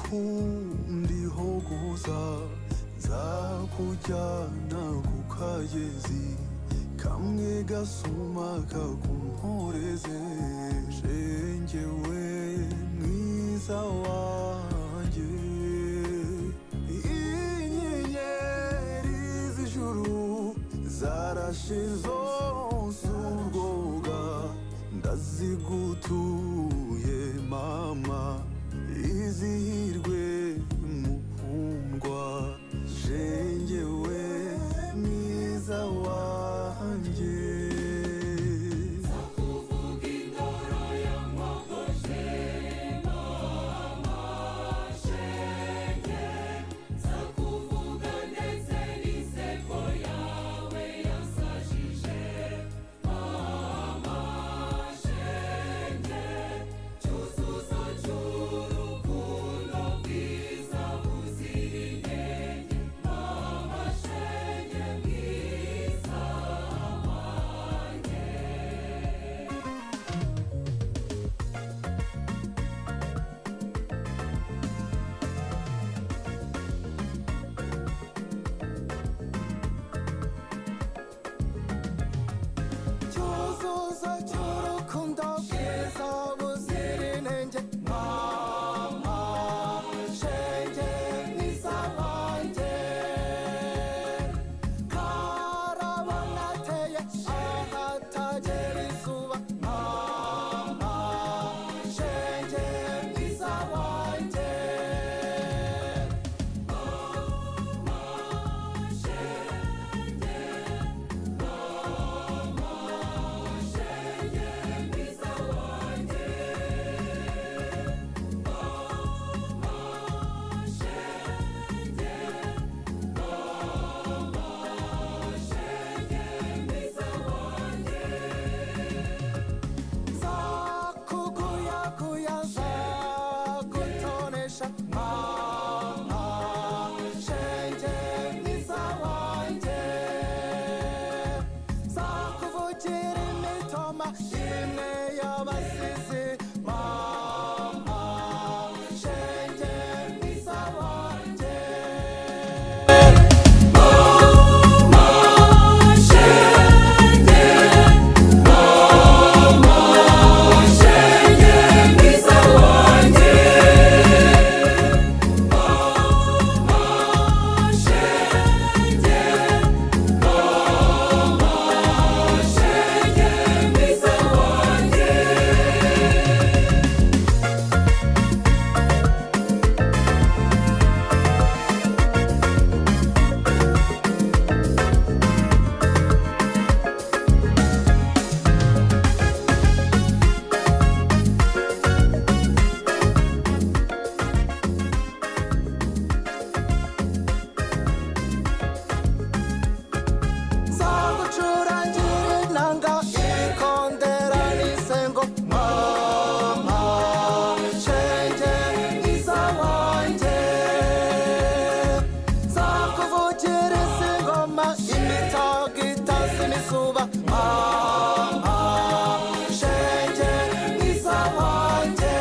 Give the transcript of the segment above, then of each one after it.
rukumbi ho guza nzakujyana ku kagezi kamwe gasuma kakumporeze shenge we mwiza wanjye inyenyeri z'ijuru zarashe zonse urwoga ndazigutuye mama izihirwe mukundwa jengewe mwiza wanjye cyuzuzo cy'urukundo bwiza buzira inenge mama shenge mwiza wanjye karabonateye ahatagera izuba mama shenge mwiza wanjye zakuguyaguya zagutonesha mama shenge mwiza wanjye zakuvugira imitoma imwe y'abasizi mama shenge mwiza wanjye zagucurangira inanga ikondera n'isengo mama shenge mwiza wanjye zakuvugira isingoma imitago itasi n'izuba mama shenge mwiza wanjye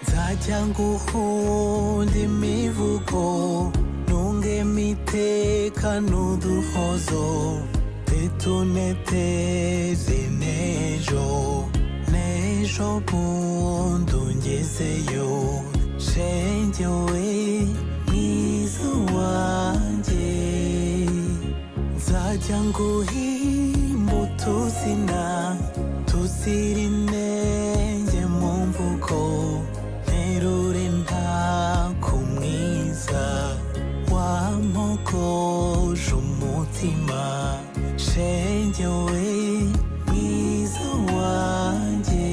nzajya nguhunda imivugo ntunge imiteka n'uduhozo tituneteze n'ejo n'ejo bundi ungezeyo shenge we mwiza wanjye za jangu himbu tuzina tuzira inenge mu mvugo nterure nta kumwiza wampogoje umutima shenge we mwiza wanjye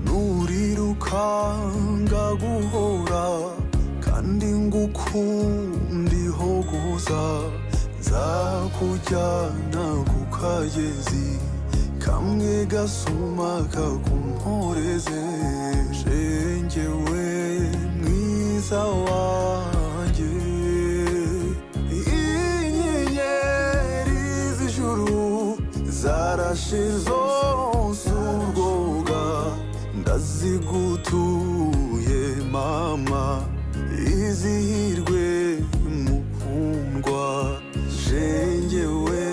nuriruka ngaguhora kandi ngukunda ihogoza nzakujyana ku kagezi kamwe gasuma kakumporeze shengewe mwiza wanjye inyenyeri z'ijuru zarashe zonse urwoga ndazigutuye mama izihirwe mukundwa jengewe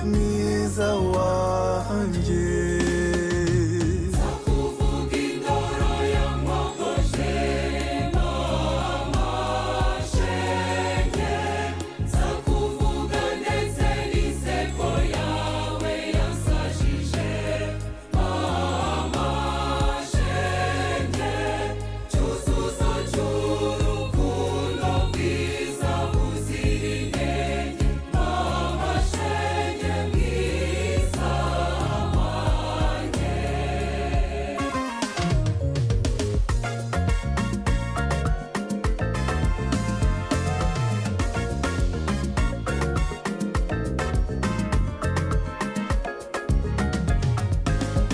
mwiza wanjye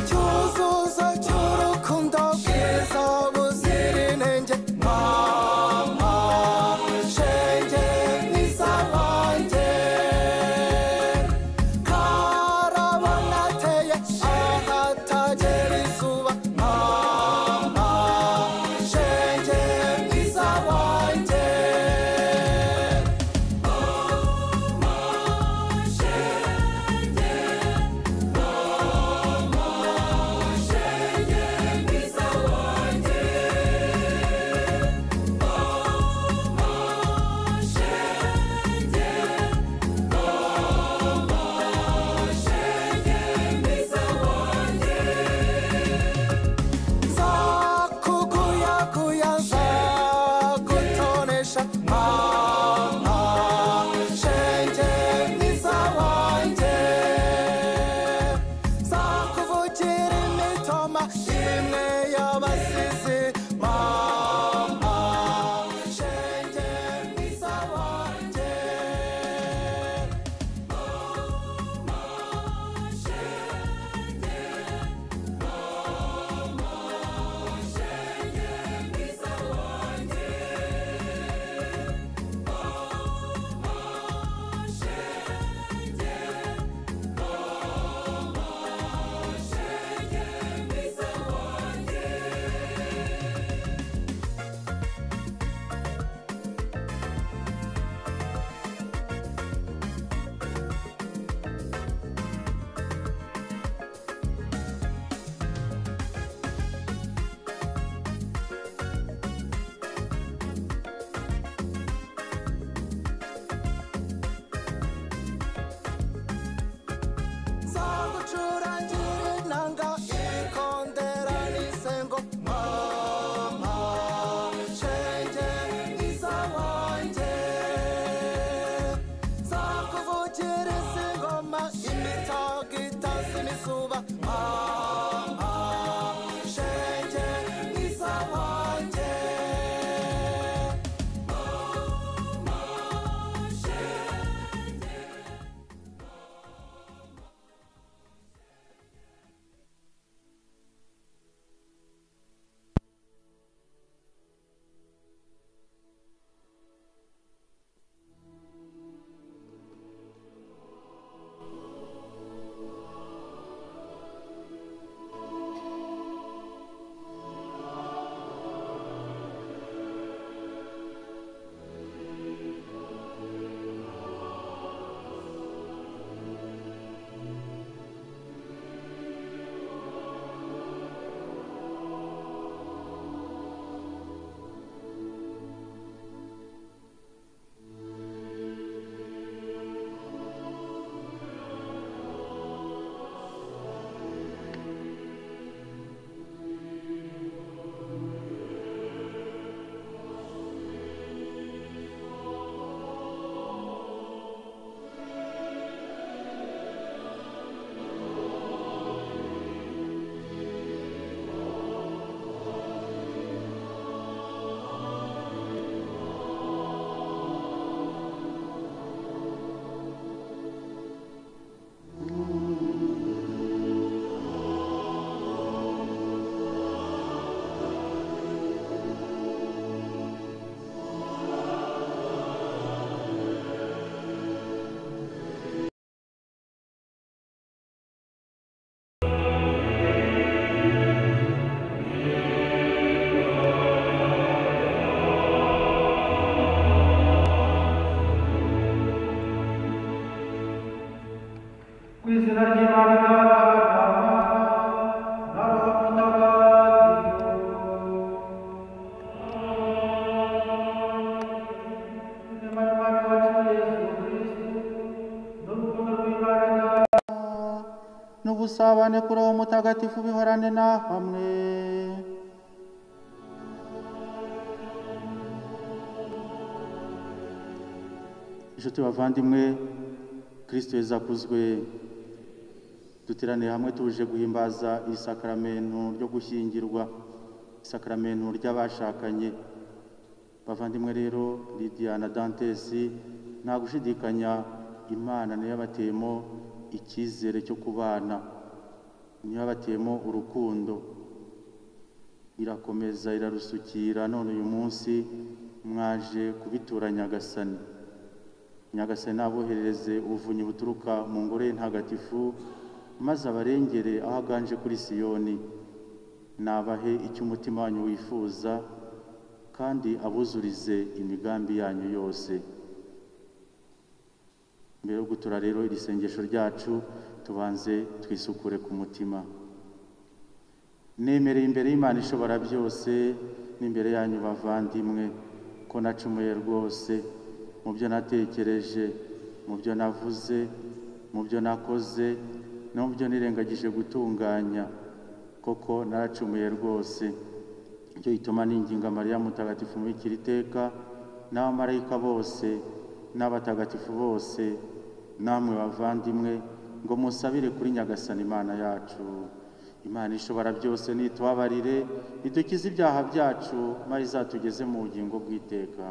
cyuzuzo cy'urukundo bwiza buzira inenge mama shenge mwiza wanjye karabonateye ahatagera izuba mama shenge mwiza wanjye zakuguyaguya zagutonesha mama shenge mwiza wanjye zakuvugira imitoma imwe y'abasizi mama shenge mwiza wanjye usabane kuri uwo mutagatifu bihorane na hamwe inshuti bavandimwe kirisito yazakuzwe duteraniye hamwe tuje guhimbaza iri sakaramentu ryo gushyingirwa isakaramentu ry'abashakanye bavandimwe rero Lydia na Dantesi nta gushidikanya imana niyo yabateyemo icyizere cyo kubana niyo yabateyemo urukundo irakomeza irarusukira none uyu munsi mwaje kubitura nyagasani nyagasani aboherereze ubuvunyi buturuka mu ngoro ye ntagatifu maze abarengere aho aganje kuri siyoni nabahe icyo umutima wanyu wifuza kandi abuzurize imigambi yanyu yose mbere yo gutura rero iri sengesho ryacu tubanze twisukure ku mutima nemereye imbere y'imana ishobora byose n'imbere yanyu bavandimwe ko nacumuye rwose mu byo natekereje mu byo navuze mu byo nakoze no mu byo nirengagije gutunganya koko naracumuye rwose icyo gituma ninginga mariya mutagatifu mubikira iteka n'abamarayika bose n'abatagatifu bose namwe bavandimwe ngo musabire kuri nyagasani imana yacu imana ishobora byose nitubabarire idukize ibyaha byacu maze izatugeze mu bugingo bw'iteka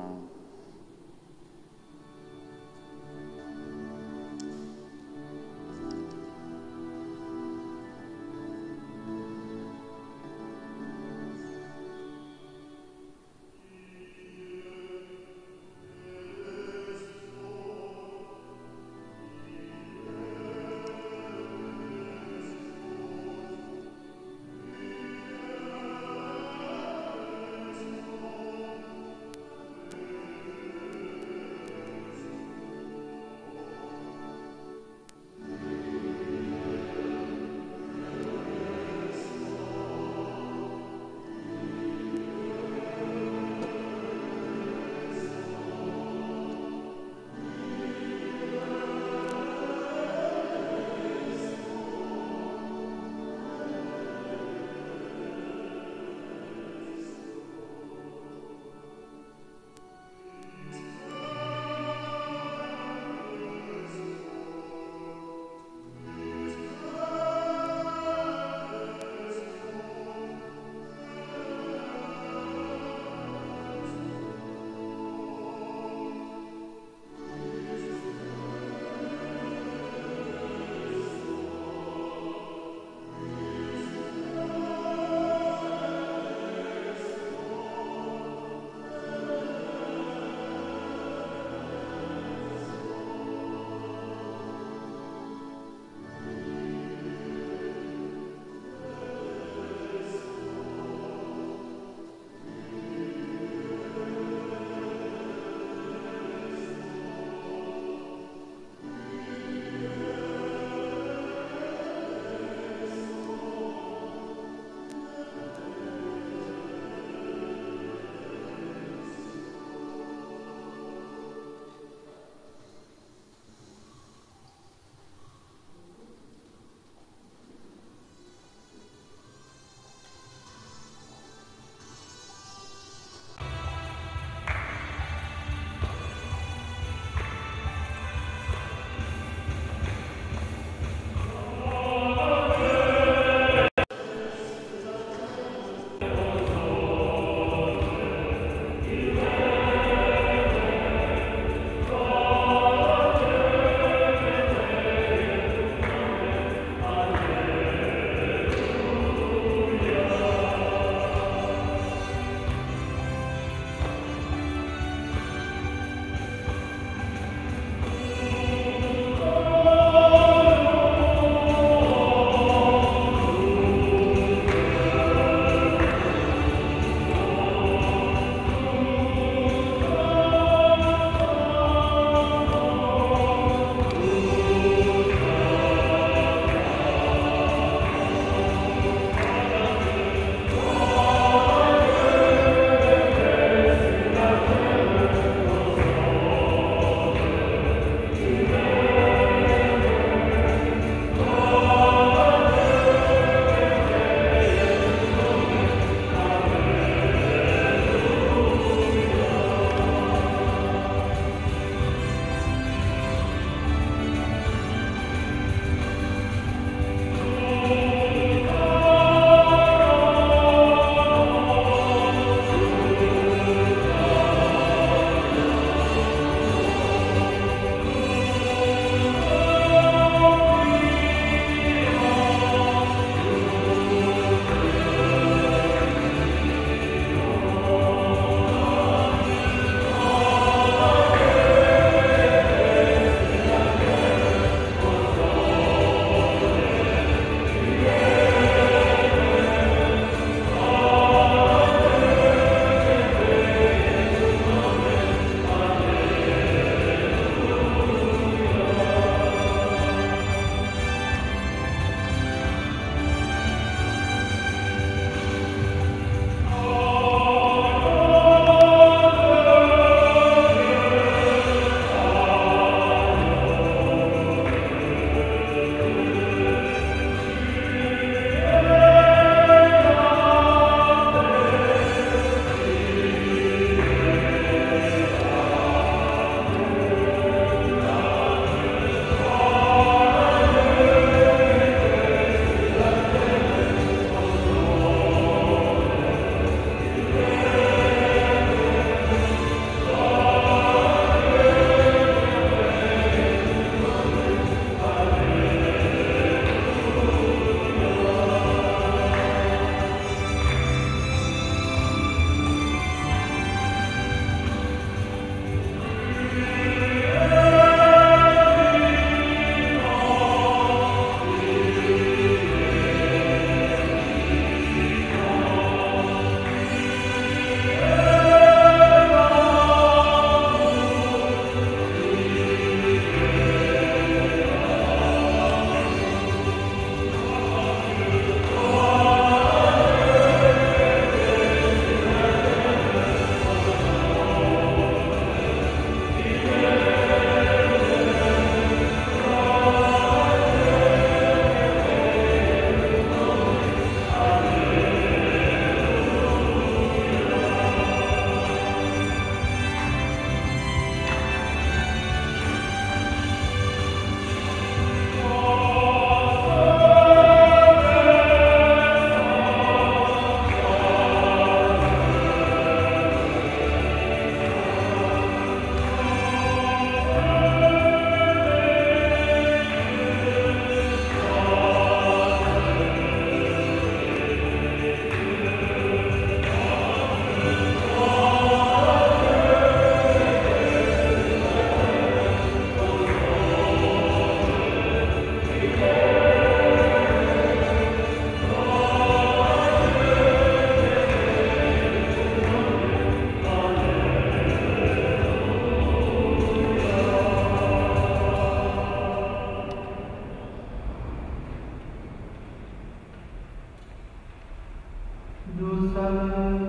dusabe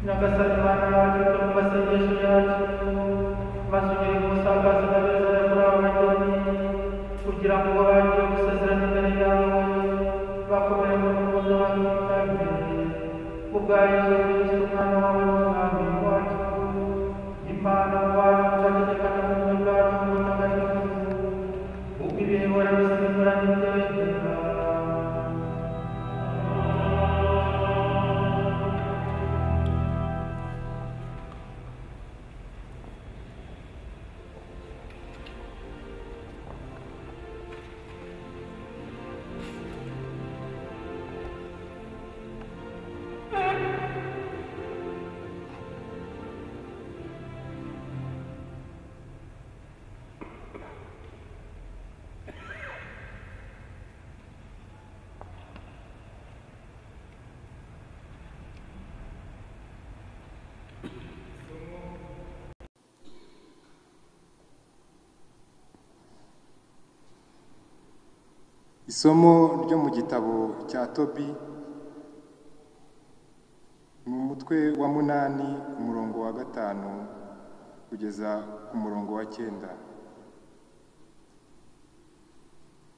nyagasani bana bacu turi mu masengesho yacu basugire umusakazo na beza yakora abageni kugira ngo bagiye gusezerana imbere yawe bakomeye mu rukundo bakitabire kubwa yesu kristo umwana wawe n'umwami wacu imana wacu tuzategeka no mu bumwe bwa roho mutagatifu ubwo ibihebora bisimbura n'ibyegera isomo ryo mu gitabo cya tobi mu mutwe wa munani umurongo wa gatanu kugeza ku murongo wa cyenda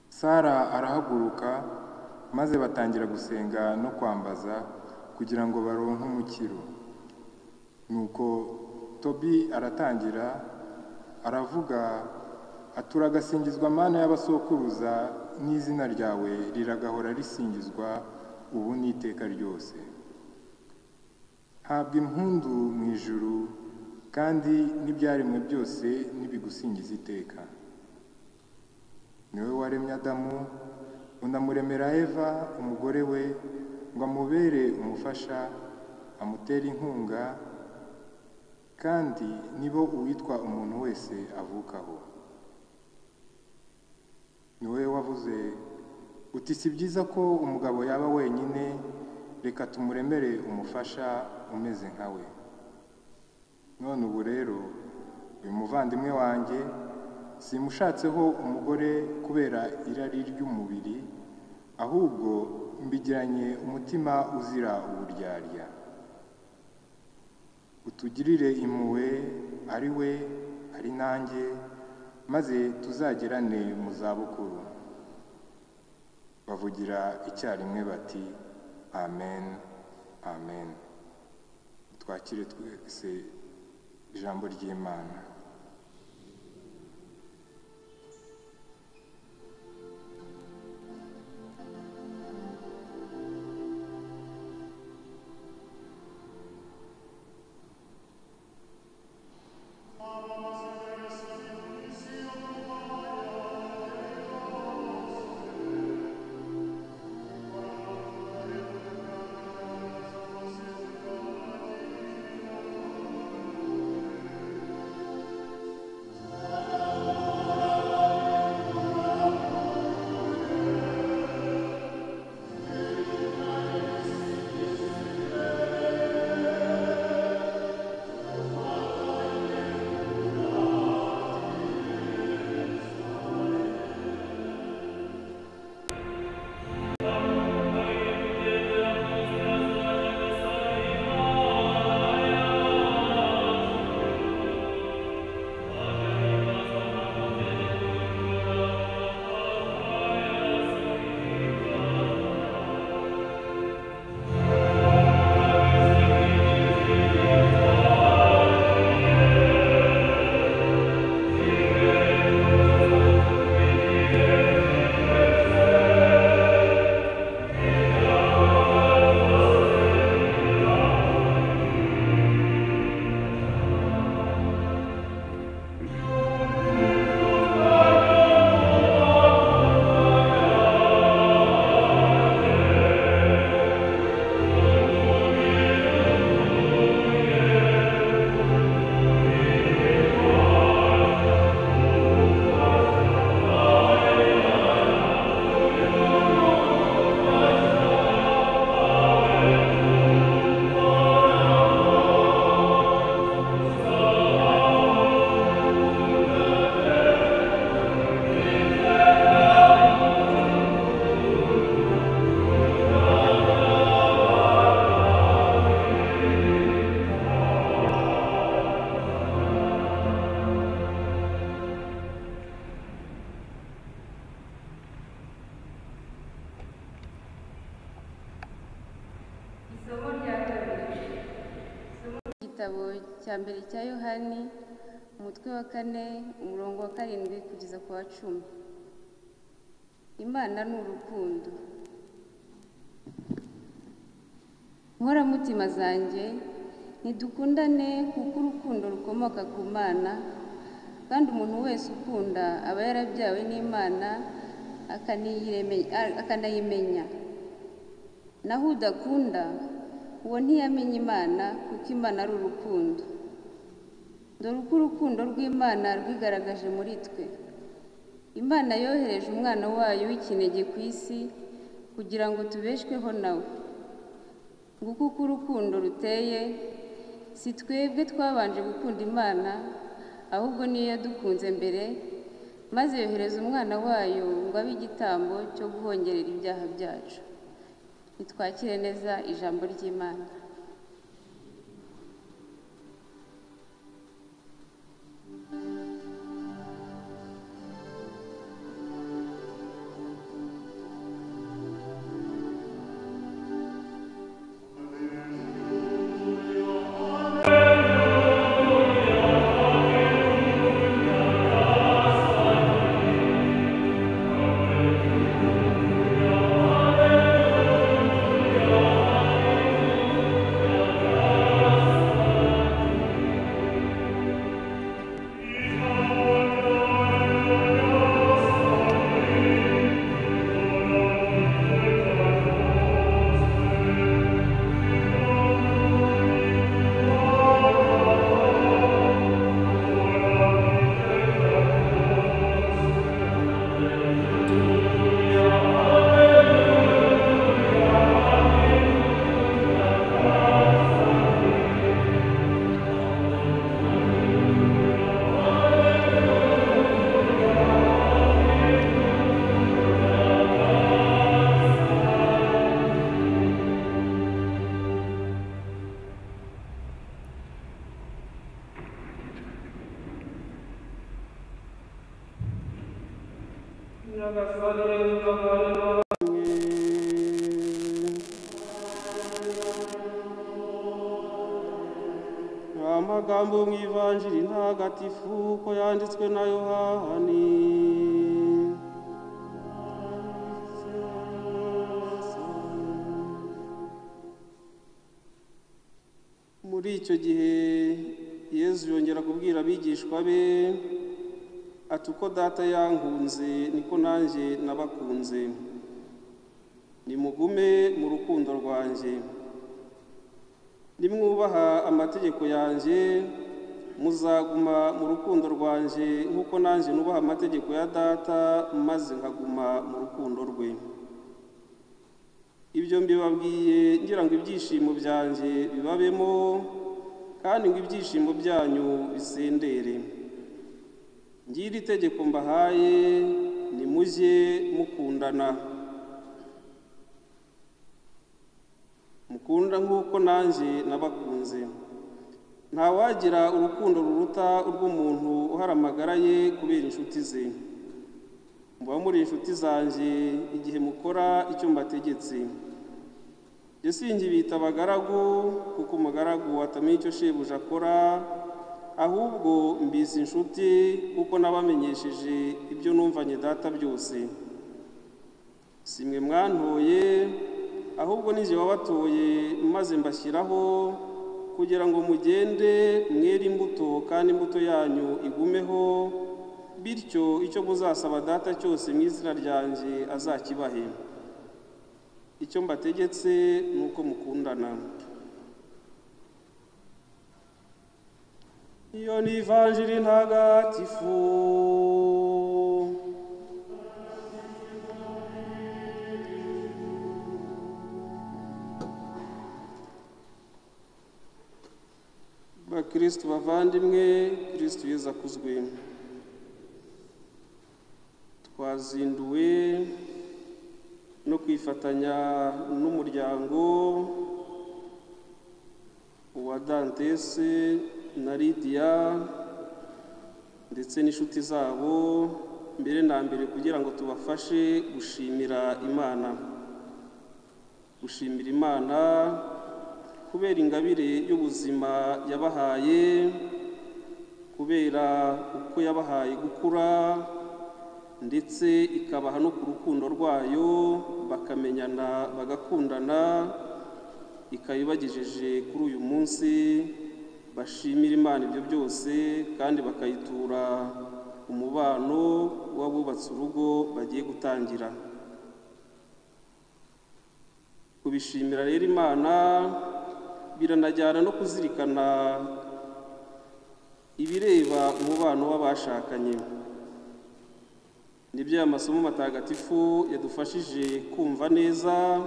sara arahaguruka maze batangira gusenga no kwambaza kugira ngo baronke umukiro nuko tobi aratangira aravuga ati uragasingizwa mana y'abasokuruza n'izina ryawe riragahora risingizwa ubu n'iteka ryose habwa impundu mu ijuru kandi n'ibyaremwe byose n'ibigusingiza iteka niwe waremye adamu unamuremera eva umugore we ngo amubere umufasha amutere inkunga kandi nibo uwitwa umuntu wese avukaho ni wowe wavuze uti si byiza ko umugabo yaba wenyine reka tumuremere umufasha umeze nka we none ubu rero uyu muvandimwe wanjye simushatseho umugore kubera irari ry'umubiri ahubwo mbigiranye umutima uzira uburyarya utugirire impuhwe ari we ari nanjye maze tuzagerane mu zabukuru bavugira icyarimwe bati amen amen twakire twese ijambo ry'imana igitabo cya mbere cya yohani umutwe wa kane umurongo wa karindwi kugeza ku wa cumi imana ni urukundo nkoramutima zanjye ntidukundane kuko urukundo rukomoka ku mana kandi umuntu wese ukunda aba yarabyawe n'imana akaniyireme- a- akanayimenya naho udakunda uwo ntiyamenya imana kuko imana ari urukundo dore uko urukundo rw'imana rwigaragaje muri twe imana yohereje umwana wayo w'ikinege ku isi kugira ngo tubeshweho nawe nguko uko urukundo ruteye si twebwe twabanje gukunda imana ahubwo niyo yadukunze mbere maze yohereza umwana wayo ngo abe igitambo cyo guhongerera ibyaha byacu nitwakire neza ijambo ry'imana amagambo mu ivanjiri ntagatifu uko yanditswe na yohani muri icyo gihe yezu yongera kubwira abigishwa be ati uko data yankunze niko nanjye nabakunze nimugume mu rukundo rwanjye nimwubaha amategeko yanjye muzaguma mu rukundo rwanjye nk'uko nanjye nubaha amategeko ya data maze nkaguma mu rukundo rwe ibyo mbibabwiye ngira ngo ibyishimo byanjye bibabemo kandi ngo ibyishimo byanyu bisendere ngiri itegeko mbahaye nimujye mukundana mukunda nk'uko nanjye nabakunze ntawagira urukundo ruruta urw'umuntu uhara amagara ye kubera inshuti ze muba muri inshuti zanjye igihe mukora icyo mbategetse yasingi bita abagaragu kuko umugaragu watamenya icyo shebuja akora ahubwo mbise inshuti kuko nabamenyesheje ibyo numvanye data byose si mwe mwantoye ahubwo nijye wabatoye maze mbashyiraho kugira ngo mugende mwere imbuto kandi imbuto yanyu igumeho bityo icyo muzasaba data cyose mu izina ryanjye azakibahe icyo mbategetse ni uko mukundana iyo ni ivanjiri ntagatifu bakristu bavandimwe kristu yezu akuzwe twazinduwe no kwifatanya n'umuryango wa dantese na lidiya ndetse n'inshuti zabo mbere na mbere kugira ngo tubafashe gushimira imana gushimira imana kubera ingabire y'ubuzima yabahaye kubera uko yabahaye gukura ndetse ikabaha no ku rukundo rwayo bakamenyana bagakundana ikaba ibagejeje kuri uyu munsi bashimira imana ibyo byose kandi bakayitura umubano w'abubatse urugo bagiye gutangira kubishimira rero imana biranajyana no kuzirikana ibireba umubano w'abashakanye nibyo aya masomo matagatifu yadufashije kumva neza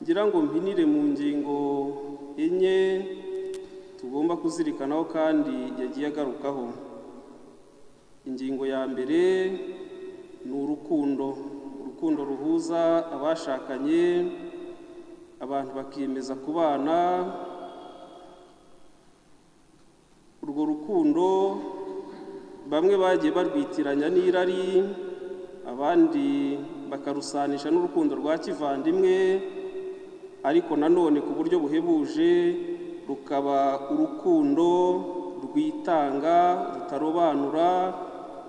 ngira ngo mpinire mu ngingo enye tugomba kuzirikanaho kandi yagiye agarukaho ingingo ya mbere ni urukundo urukundo ruhuza abashakanye abantu bakiyemeza kubana urwo rukundo bamwe bagiye barwitiranya n'irari abandi bakarusanisha n'urukundo rwa kivandimwe ariko nanone ku buryo buhebuje rukaba urukundo rwitanga rutarobanura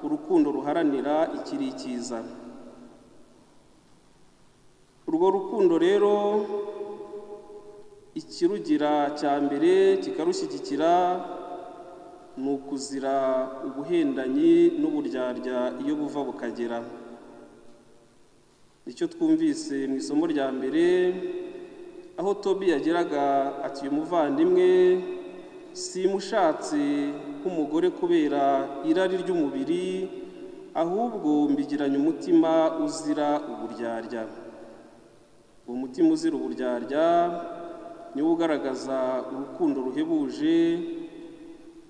urukundo ruharanira ikiri icyiza urwo rukundo rero ikirugira cya mbere kikarushyigikira ni ukuzira ubuhendanyi n'uburyarya iyo buva bukagera nicyo twumvise mu isomo rya mbere aho tobi yageraga ati uyu muvandimwe simushatse nk'umugore kubera irari ry'umubiri ahubwo mbigiranye umutima uzira uburyarya uwo mutima uzira uburyarya niwo ugaragaza urukundo ruhebuje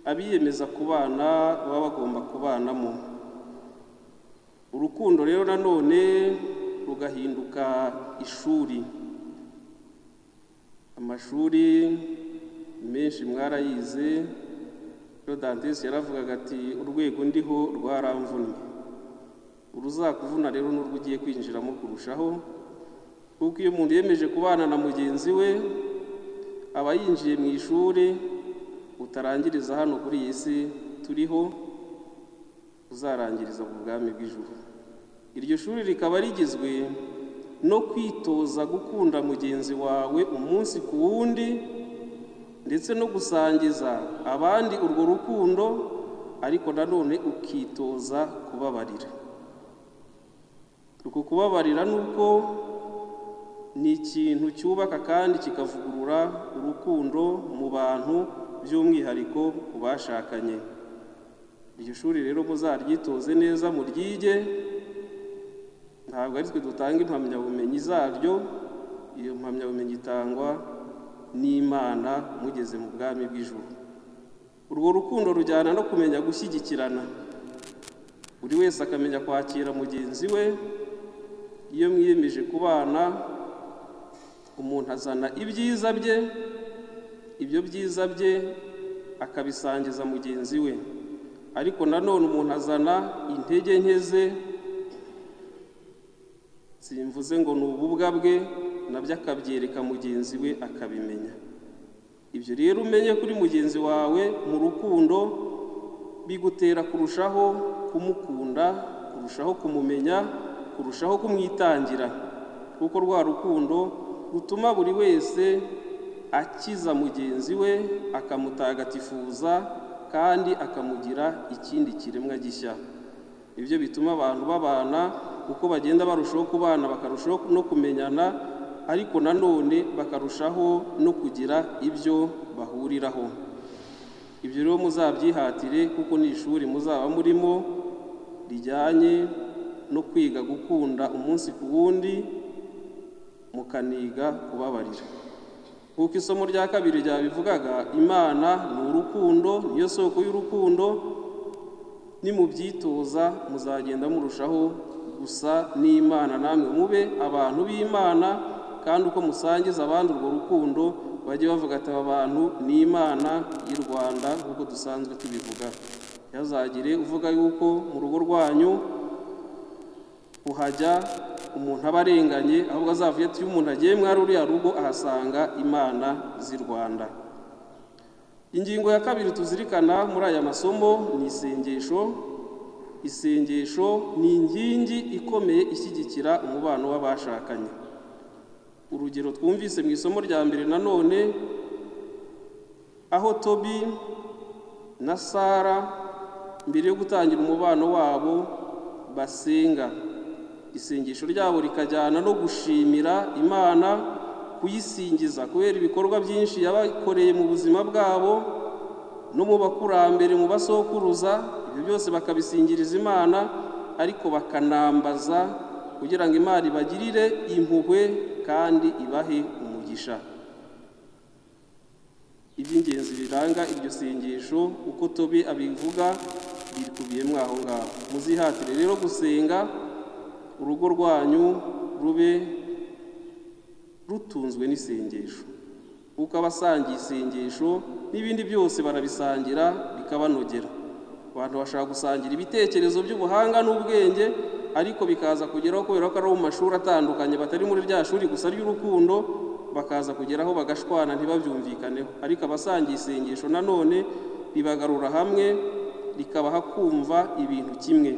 abiyemeza kubana baba bagomba kubanamo urukundo rero nanone rugahinduka ishuri amashuri menshi mwarayize rodantesi yaravugaga ati urwego ndiho rwaramvunnye uruzakuvuna rero n'urwo ugiye kwinjiramo kurushaho kuko iyo umuntu yemeje kubana na mugenzi we aba yinjiye mu ishuri utarangiriza hano kuri iyi si turiho uzarangiriza ku bwami bw'ijuru iryo shuri rikaba rigizwe no kwitoza gukunda mugenzi wawe umunsi ku wundi ndetse no gusangiza abandi urwo rukundo ariko nanone ukitoza kubabarira uku kubabarira ni uko ni ikintu cyubaka kandi kikavugurura urukundo mu bantu by'umwihariko ku bashakanye iryo shuri rero muzaryitoze neza muryige ntabwo ari twe dutanga impamyabumenyi zaryo iyo mpamyabumenyi itangwa n'imana mugeze mu bwami bw'ijuru urwo rukundo rujyana no kumenya gushyigikirana buri wese akamenya kwakira mugenzi we iyo mwiyemeje kubana umuntu azana ibyiza bye ibyo byiza bye akabisangiza mugenzi we ariko nanone umuntu azana intege nke ze simvuze ngo ni ububwa bwe nabyo akabyereka mugenzi we akabimenya ibyo rero umenye kuri mugenzi wawe mu rukundo bigutera kurushaho kumukunda kurushaho kumumenya kurushaho kumwitangira kuko rwa rukundo rutuma buri wese akiza mugenzi we akamutagatifuza kandi akamugira ikindi kiremwa gishya ibyo bituma abantu babana uko bagenda barushaho kubana bakarushaho no kumenyana ariko nanone bakarushaho no kugira ibyo bahuriraho ibyo rero muzabyihatire kuko ni ishuri muzaba murimo rijyanye no kwiga gukunda umunsi ku wundi mukaniga kubabarira kuko isomo rya kabiri ryabivugaga imana ni urukundo niyo soko y'urukundo nimubyitoza muzagenda murushaho gusa n'imana namwe mube abantu b'imana kandi uko musangiza abandi urwo rukundo bajye bavuga ati aba bantu ni imana y'u rwanda nk'uko dusanzwe tubivuga ntihazagire uvuga yuko mu rugo rwanyu uhajya umuntu aba arenganye ahubwo azavuye ati iyo umuntu agiye mwari uriya rugo ahasanga imana z'i rwanda ingingo ya kabiri tuzirikana muri aya masomo ni isengesho isengesho ni inkingi ikomeye ishyigikira umubano w'abashakanye urugero twumvise mu isomo rya mbere nanone aho tobi na sara mbere yo gutangira umubano wabo basenga isengesho ryabo rikajyana no gushimira imana kuyisingiza kubera ibikorwa byinshi yabakoreye mu buzima bwabo no mu bakurambere mu basokuruza ibyo byose bakabisingiriza imana ariko bakanambaza kugira ngo imana ibagirire impuhwe kandi ibahe umugisha iby'ingenzi biranga iryo sengesho uko tobi abivuga birikubiyemo aho ngaho muzihatire rero gusenga urugo rwanyu rube rutunzwe n'isengesho kuko abasangiye isengesho n'ibindi byose barabisangira bikabanogera abantu bashaka gusangira ibitekerezo by'ubuhanga n'ubwenge ariko bikaza kugeraho kubera ko ari mu mashuri atandukanye batari muri rya shuri gusa ry'urukundo bakaza kugeraho bagashwana ntibabyumvikaneho ariko abasangiye isengesho nanone ribagarura hamwe rikabaha kumva ibintu kimwe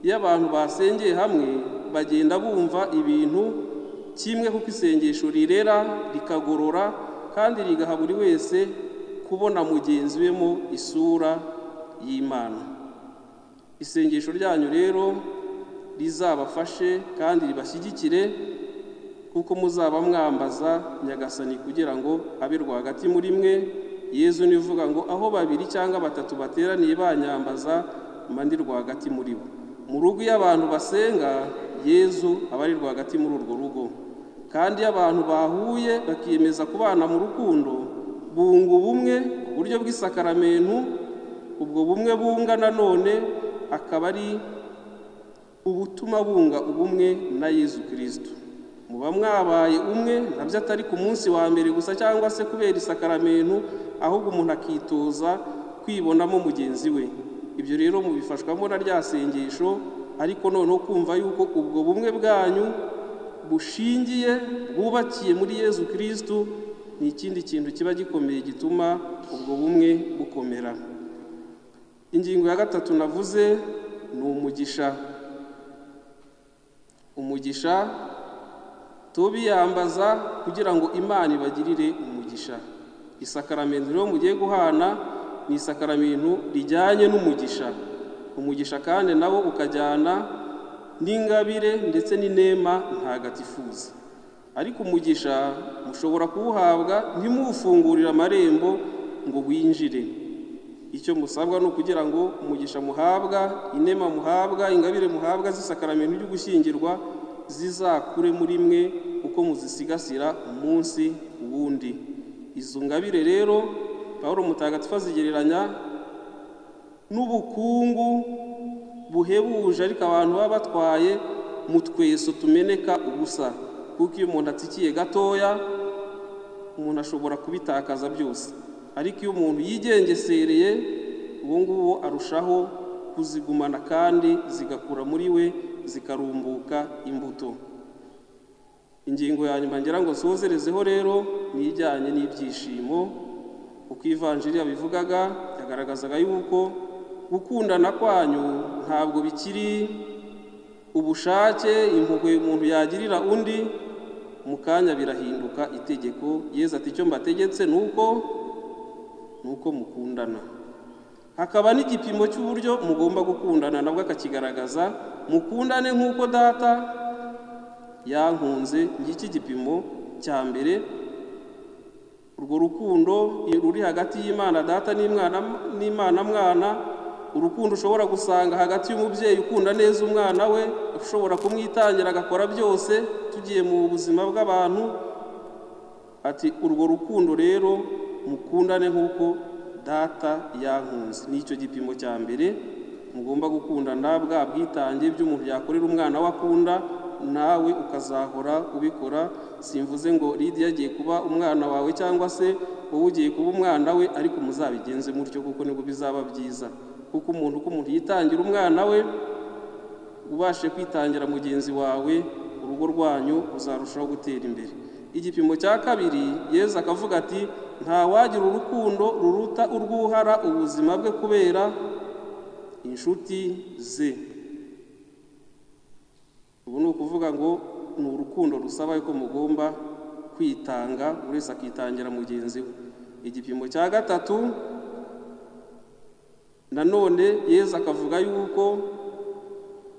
iyo abantu basengeye hamwe bagenda bumva ibintu kimwe kuko isengesho rirera rikagorora kandi rigaha buri wese kubona mugenzi we mu isura y'imana isengesho ryanyu rero rizabafashe kandi ribashyigikire kuko muzaba mwambaza nyagasani kugira ngo abe rwagati muri mwe yezu ni uvuga ngo aho babiri cyangwa batatu bateraniye banyambaza mba ndi rwagati muri bo mu rugo iyo abantu basenga yezu aba ari rwagati muri urwo rugo kandi iyo abantu bahuye bakiyemeza kubana mu rukundo bunga ubumwe uburyo bw'isakaramentu ubwo bumwe bunga nanone akaba ari ubutuma bunga ubumwe na yezu kirisito muba mwabaye umwe nabyo atari ku munsi wa mbere gusa cyangwa se kubera isakaramentu ahubwo umuntu akitoza kwibonamo mugenzi we ibyo rero mubifashwamo na rya sengesho ariko noneho kumva yuko ubwo bumwe bwanyu bushingiye bwubakiye muri yezu kirisitu ni ikindi kintu kiba gikomeye gituma ubwo bumwe bukomera ingingo ya gatatu navuze ni umugisha umugisha tubiyambaza kugira ngo imana ibagirire umugisha isakaramentu rero mugiye guhana ni isakaramentu rijyanye n'umugisha umugisha kandi nawo ukajyana n'ingabire ndetse n'inema ntagatifuza ariko umugisha mushobora kuwuhabwa ntimufungurire amarembo ngo winjire icyo musabwa ni ukugira ngo umugisha muhabwa inema muhabwa ingabire muhabwa z'isakaramentu ryo gushyingirwa zizakure muri mwe uko muzisigasira umunsi wundi izo ngabire rero paul mutagatifu azigereranya n'ubukungu buhebuje ariko abantu baba batwaye mu tweso tumeneka ubusa kuko iyo umuntu atsikiye gatoya umuntu ashobora kubitakaza byose ariko iyo umuntu yigengesereye uwo nguwo arushaho kuzigumana kandi zigakura muri we zikarumbuka imbuto ingingo ya nyuma ngira ngo nsozerezeho rero ni ijyanye n'ibyishimo uko ivanjiri yabivugaga yagaragazaga yuko gukundana kwanyu ntabwo bikiri ubushake impuhwe umuntu yagirira undi mu kanya birahinduka itegeko yeza ati icyo mbategetse ni uko ni uko mukundana hakaba n'igipimo cy'uburyo mugomba gukundana nabwo akakigaragaza mukundane nk'uko data yankunze ngiki gipimo cya mbere urwo rukundo ruri hagati y'imana data n'imana mwana urukundo ushobora gusanga hagati y'umubyeyi ukunda neza umwana we ushobora kumwitangira agakora byose tugiye mu buzima bw'abantu ati urwo rukundo rero mukundane nk'uko data yankunze ni icyo gipimo cya mbere mugomba gukundana bwa bwitange by'umuntu yakorera umwana we akunda nawe ukazahora ubikora simvuze ngo lidiya agiye kuba umwana wawe cyangwa se wowe ugiye kuba umwana we ariko muzabigenze mutyo kuko nibwo bizaba byiza kuko umuntu uko umuntu yitangira umwana we ubashe kwitangira mugenzi wawe urugo rwanyu ruzarushaho gutera imbere igipimo cya kabiri yezu akavuga ati ntawagira urukundo ruruta urwuhara ubuzima bwe kubera inshuti ze ubu ni ukuvuga ngo ni urukundo rusaba ko mugomba kwitanga buri wese akitangira mugenzi we igipimo cya gatatu nanone yezu akavuga yuko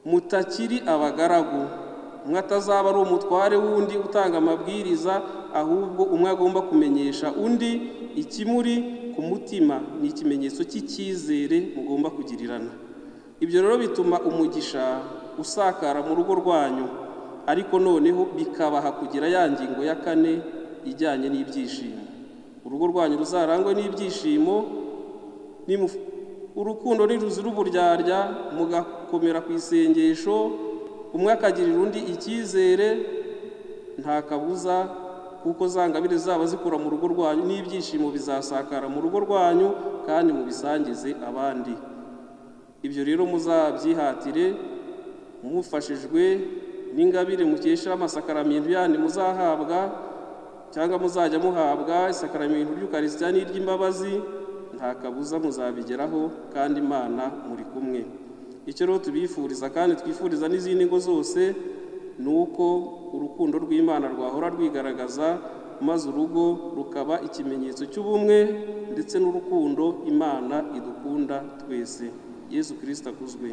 mutakiri abagaragu umwe atazaba ari umutware w'undi utanga amabwiriza ahubwo umwe agomba kumenyesha undi ikimuri ku mutima ni ikimenyetso cy'icyizere mugomba kugirirana ibyo rero bituma umugisha usakara mu rugo rwanyu ariko noneho bikabaha kugira ya ngingo ya kane ijyanye n'ibyishimo urugo rwanyu ruzarangwe n'ibyishimo nimu- urukundo ntiruzi uburyarya mugakomera ku isengesho umwe akagirira undi icyizere nta kabuza kuko zangabire zaba zikura mu rugo rwanyu n'ibyishimo bizasakara mu rugo rwanyu kandi mubisangize abandi ibyo rero muzabyihatire mufashijwe n'ingabire mukesha amasakaramentu yandi muzahabwa cyangwa muzajya muhabwa isakaramentu ry'ukarisitiya n'iry'imbabazi nta kabuza muzabigeraho kandi imana muri kumwe icyo rero tubifuriza kandi twifuriza n'izindi ngo zose ni uko urukundo rw'imana rwahora rwigaragaza maze urugo rukaba ikimenyetso cy'ubumwe ndetse n'urukundo imana idukunda twese yesu kirisita akuzwe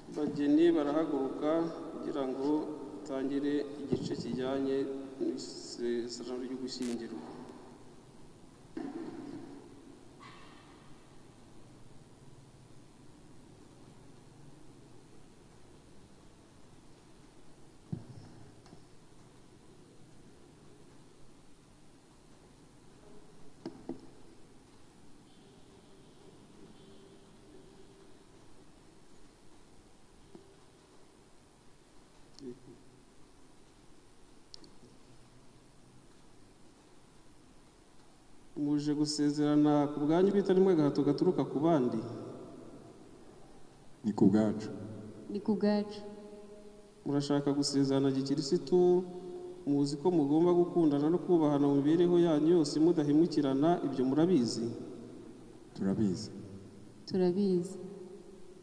abageni barahaguruka kugira ngo utangire igice kijyanye n'isezerano ryo gushyingirwa muje gusezerana ku bwanyu bitari mwe agahato gaturuka ku bandi ni ku bwacu ni ku bwacu murashaka gusezerana gikirisitu muzi ko mugomba gukundana no kubahana mu mibereho yanyu yose mudahemukirana ibyo murabizi turabizi turabizi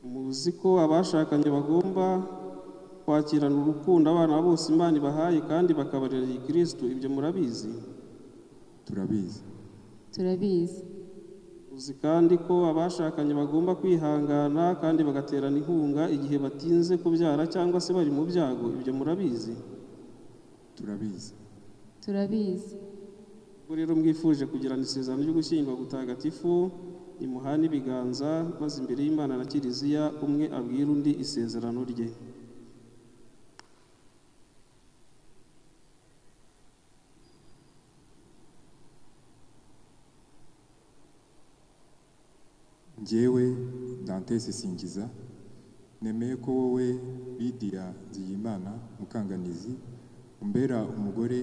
muzi ko abashakanye bagomba kwakirana urukundo abana bose imana ibahaye kandi bakabarira gikirisitu ibyo murabizi turabizi turabizi uzi kandi ko abashakanye bagomba kwihangana kandi bagaterana inkunga igihe batinze kubyara cyangwa se bari mu byago ibyo murabizi turabizi turabizi ubwo rero mwifuje kugirana isezerano ryo gushyingura gutagatifu nimuhane ibiganza maze imbere y'imana na kiliziya umwe abwira undi isezerano rye njyewe dantesi singiza nemeye ko wowe bidiya nziyimana mukanganizi umbera umugore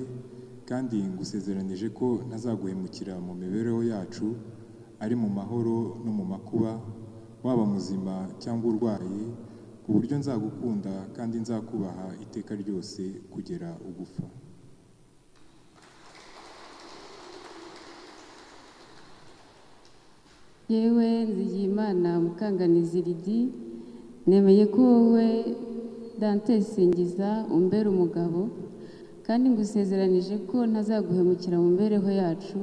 kandi ngusezeranije ko ntazaguhemukira mu mibereho yacu ari mu mahoro no mu makuba waba muzima cyangwa urwaye ku buryo nzagukunda kandi nzakubaha iteka ryose kugera ugufa yewe nzigiyimana mukanganizi ridi nemeye ko wowe dante singiza umbera umugabo kandi ngusezeranije ko ntazaguhemukira mu mibereho yacu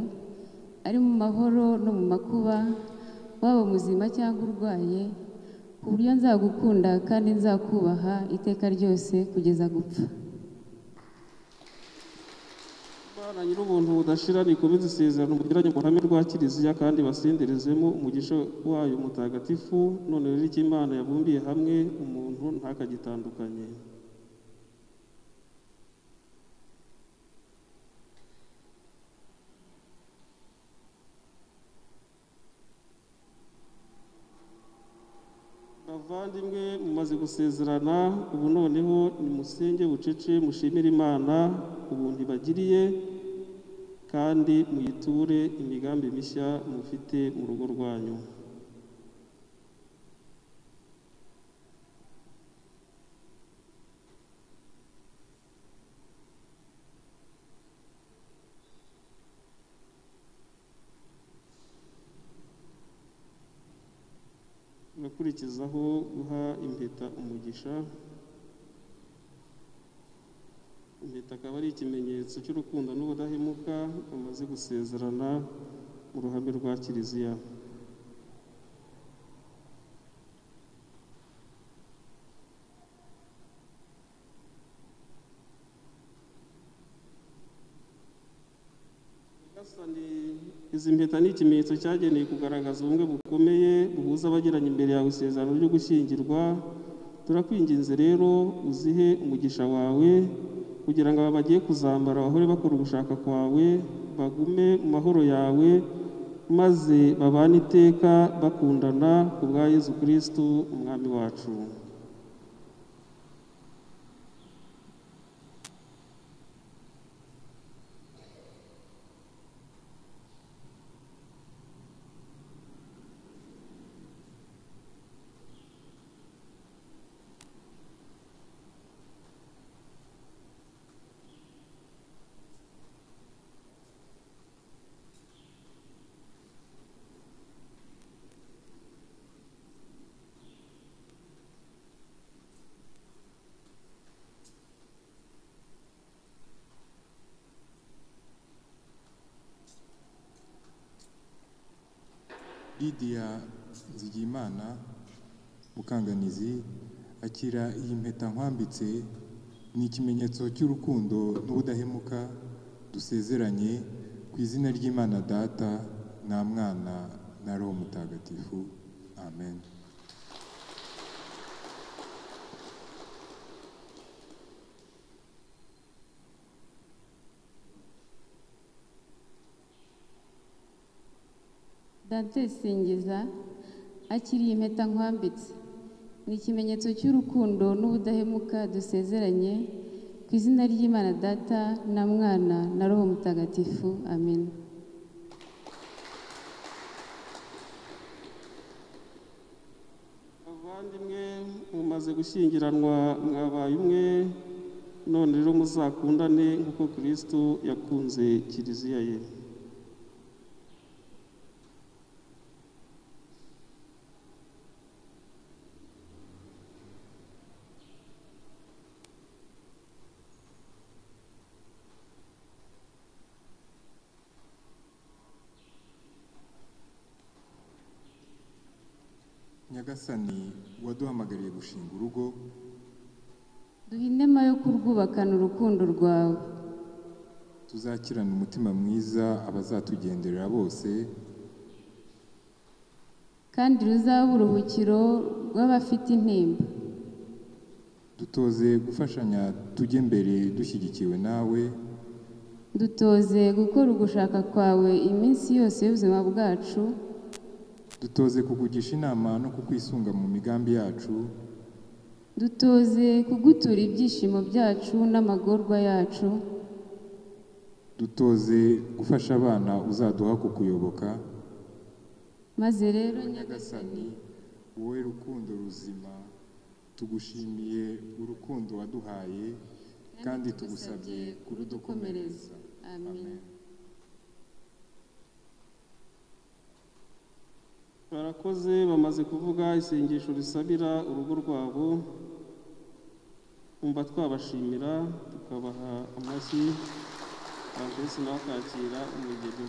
ari mu mahoro no mu makuba waba muzima cyangwa urwaye ku buryo nzagukunda kandi nzakubaha iteka ryose kugeza gupfa Bana nyir'ubuntu budashira nikomeze isezerano mugiranye mu ruhame rwa kiliziya kandi basenderezemo umugisha wayo mutagatifu none rero icyo imana yabumbiye hamwe umuntu ntakagitandukanye Bavan bavandimwe mumaze gusezerana ubu noneho nimusenge bucece mushimire imana ubuntu ibagiriye kandi muyiture imigambi mishya mufite mu rugo rwanyu agakurikizaho guha impeta umugisha impeta akaba ari ikimenyetso cy'urukundo n'ubudahemuka bamaze gusezerana mu ruhame rwa kiliziya Gasani, izi mpeta ni ikimenyetso cyagenewe kugaragaza ubumwe bukomeye buhuza abagiranye imbere yawe isezerano ryo gushyingirwa turakwinginze rero uzihe umugisha wawe kugira ngo aba bagiye kuzambara bahore bakora ugushaka kwawe bagume mu mahoro yawe maze babane iteka bakundana ku bwa yezu kirisitu umwami wacu Lydia Nzigiyimana Mukanganizi akira iyi mpeta nkwambitse ni ikimenyetso cy'urukundo n'ubudahemuka dusezeranye ku izina ry'Imana Data na Mwana na Roho Mutagatifu amen dante singiza akiriye impeta nkwambitse ni ikimenyetso cy'urukundo n'ubudahemuka dusezeranye ku izina ry'imana data na mwana na roho mutagatifu amen abavandimwe mumaze gushyingiranwa mwabaye umwe none rero muzakundane nk'uko kirisitu yakunze kiliziya ye Nyagasani waduhamagariye gushinga urugo duhe inema yo kurwubakana urukundo rwawe tuzakirana umutima mwiza abazatugenderera bose kandi ruzabe uruhukiro rw'abafite intimba dutoze gufashanya tujye mbere dushyigikiwe nawe dutoze gukora ugushaka kwawe iminsi yose y'ubuzima bwacu dutoze kukugisha inama no kukwisunga mu migambi yacu dutoze kugutura ibyishimo byacu n'amagorwa yacu dutoze gufasha abana uzaduha kukuyoboka maze rero nyagasani wowe rukundo ruzima tugushimiye urukundo waduhaye kandi tugusabye kurudukomereza amen barakoze bamaze kuvuga isengesho risabira urugo rwabo umva twabashimira tukabaha amashyi abakozi nawe akakira umugeni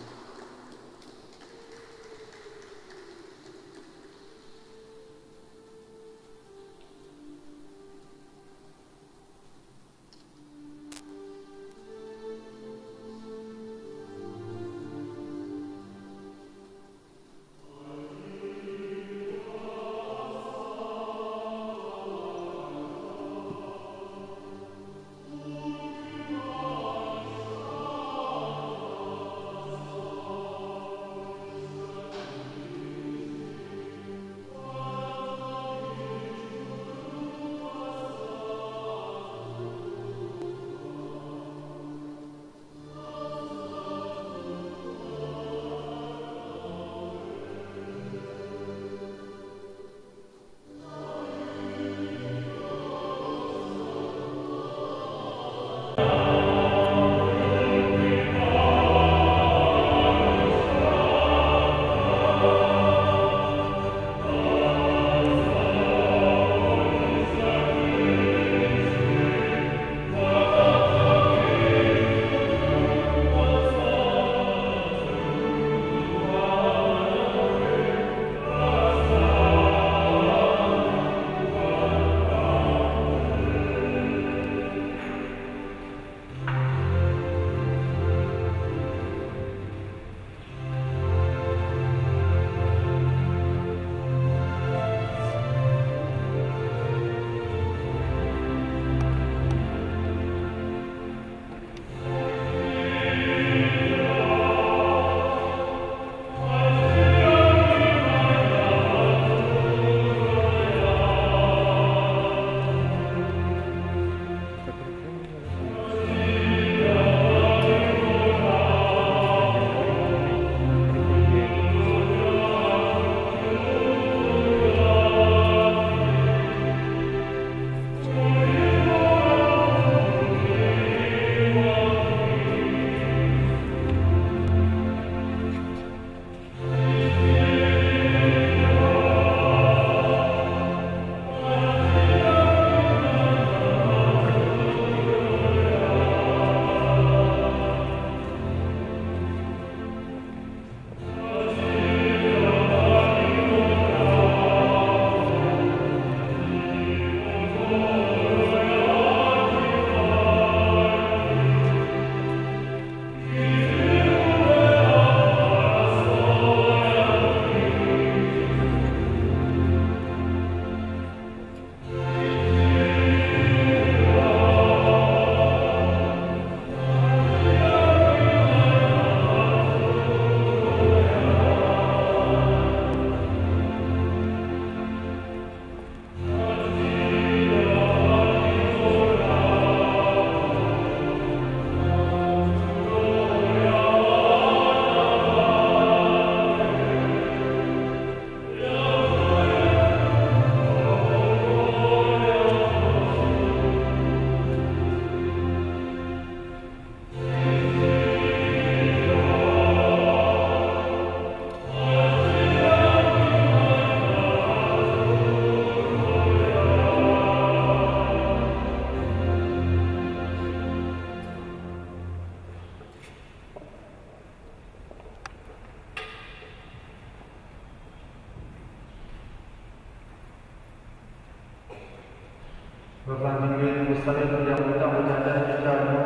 musabe kugira ngo ibitambo byanjye cyanyu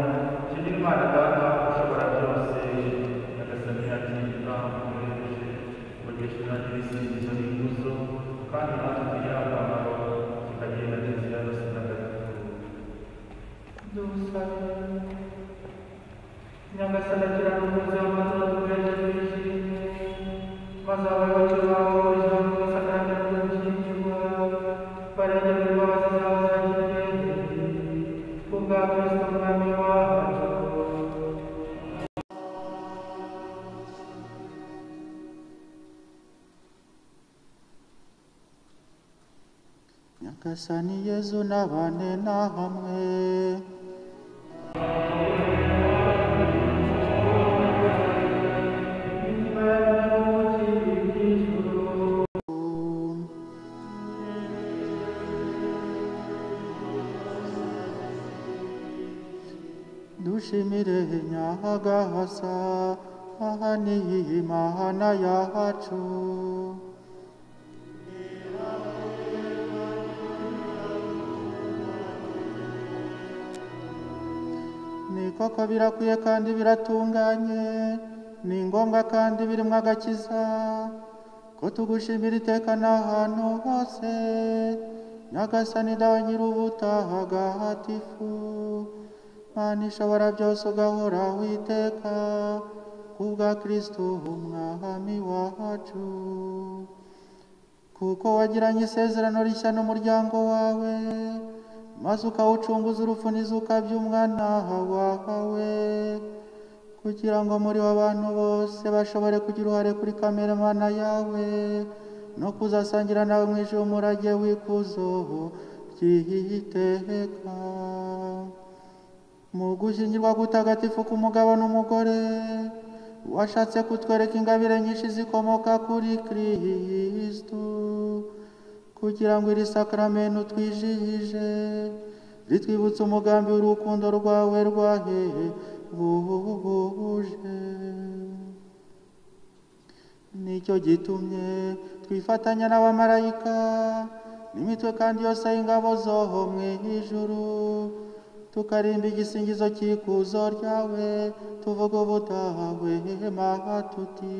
kiri imana data ushobora byose nyagasani ati ibitambo muremeshe mugisha nanjye ibisingizo n'ikuzo kandi natwe tugira akamaro kikagenda n'inzira yose ndagatifu dusabe nyagasani agira n'umuze w'amazina dukoresha twishimye maze abayoboke bawe ijambo risakarira ry'ubushyingirwa barengera imbabazi zawe zagiriyete kubwa kristo mwami wacu nyagasani yezu n'abane na hamwe inyuma y'abantu kiri iby'ijuru dushimire nyahagahasa aha ni imana yacu ni koko birakwiye kandi biratunganye ni ngombwa kandi birimo agakiza ko tugushimira iteka n'ahantu hose nyagasani dawe nyir'ubutagatifu mana ishobora byose ugahora witeka kubwa kristo umwami wacu kuko wagiranye isezerano rishya n'umuryango wawe maze ukawucunguza urupfu n'izuka by'umwana wawe kugira ngo muri bo abantu bose bashobore kugira uruhare kuri kamere mana yawe no kuzasangira nawe mu ijuru umurage w'ikuzo ry'iteka mu gushyingirwa gutagatifu k'umugabo n'umugore washatse kutwereka ingabire nyinshi zikomoka kuri kristu kugira ngo iri sakramento twijihije ritwibutse umugambi w'urukundo rwawe rwahebuje nicyo gitumye twifatanya n'abamarayika n'imitwe kandi yose y'ingabo zoho mu ijuru tukarimba igisingizo cy'ikuzo ryawe tuvuga ubutawe tuti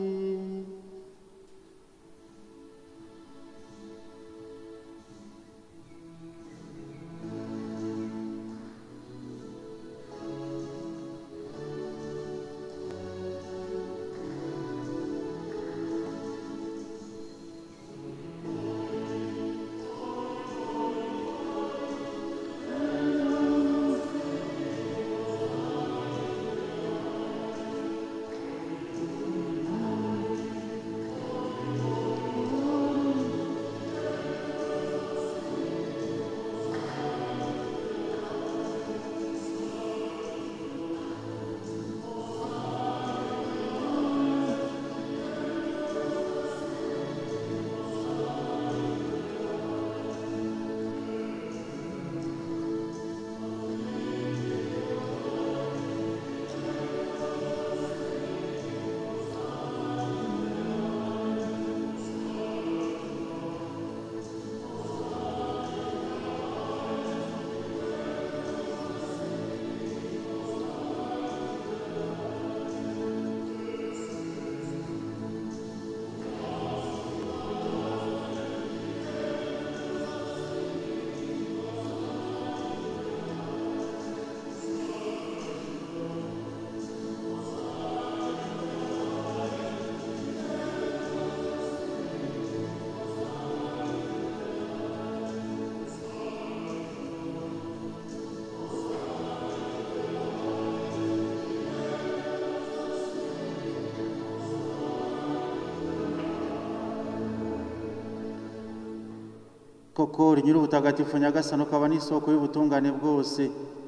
koko uri nyir'ubutagatifu nyagasani ukaba n'isoko y'ubutungane bwose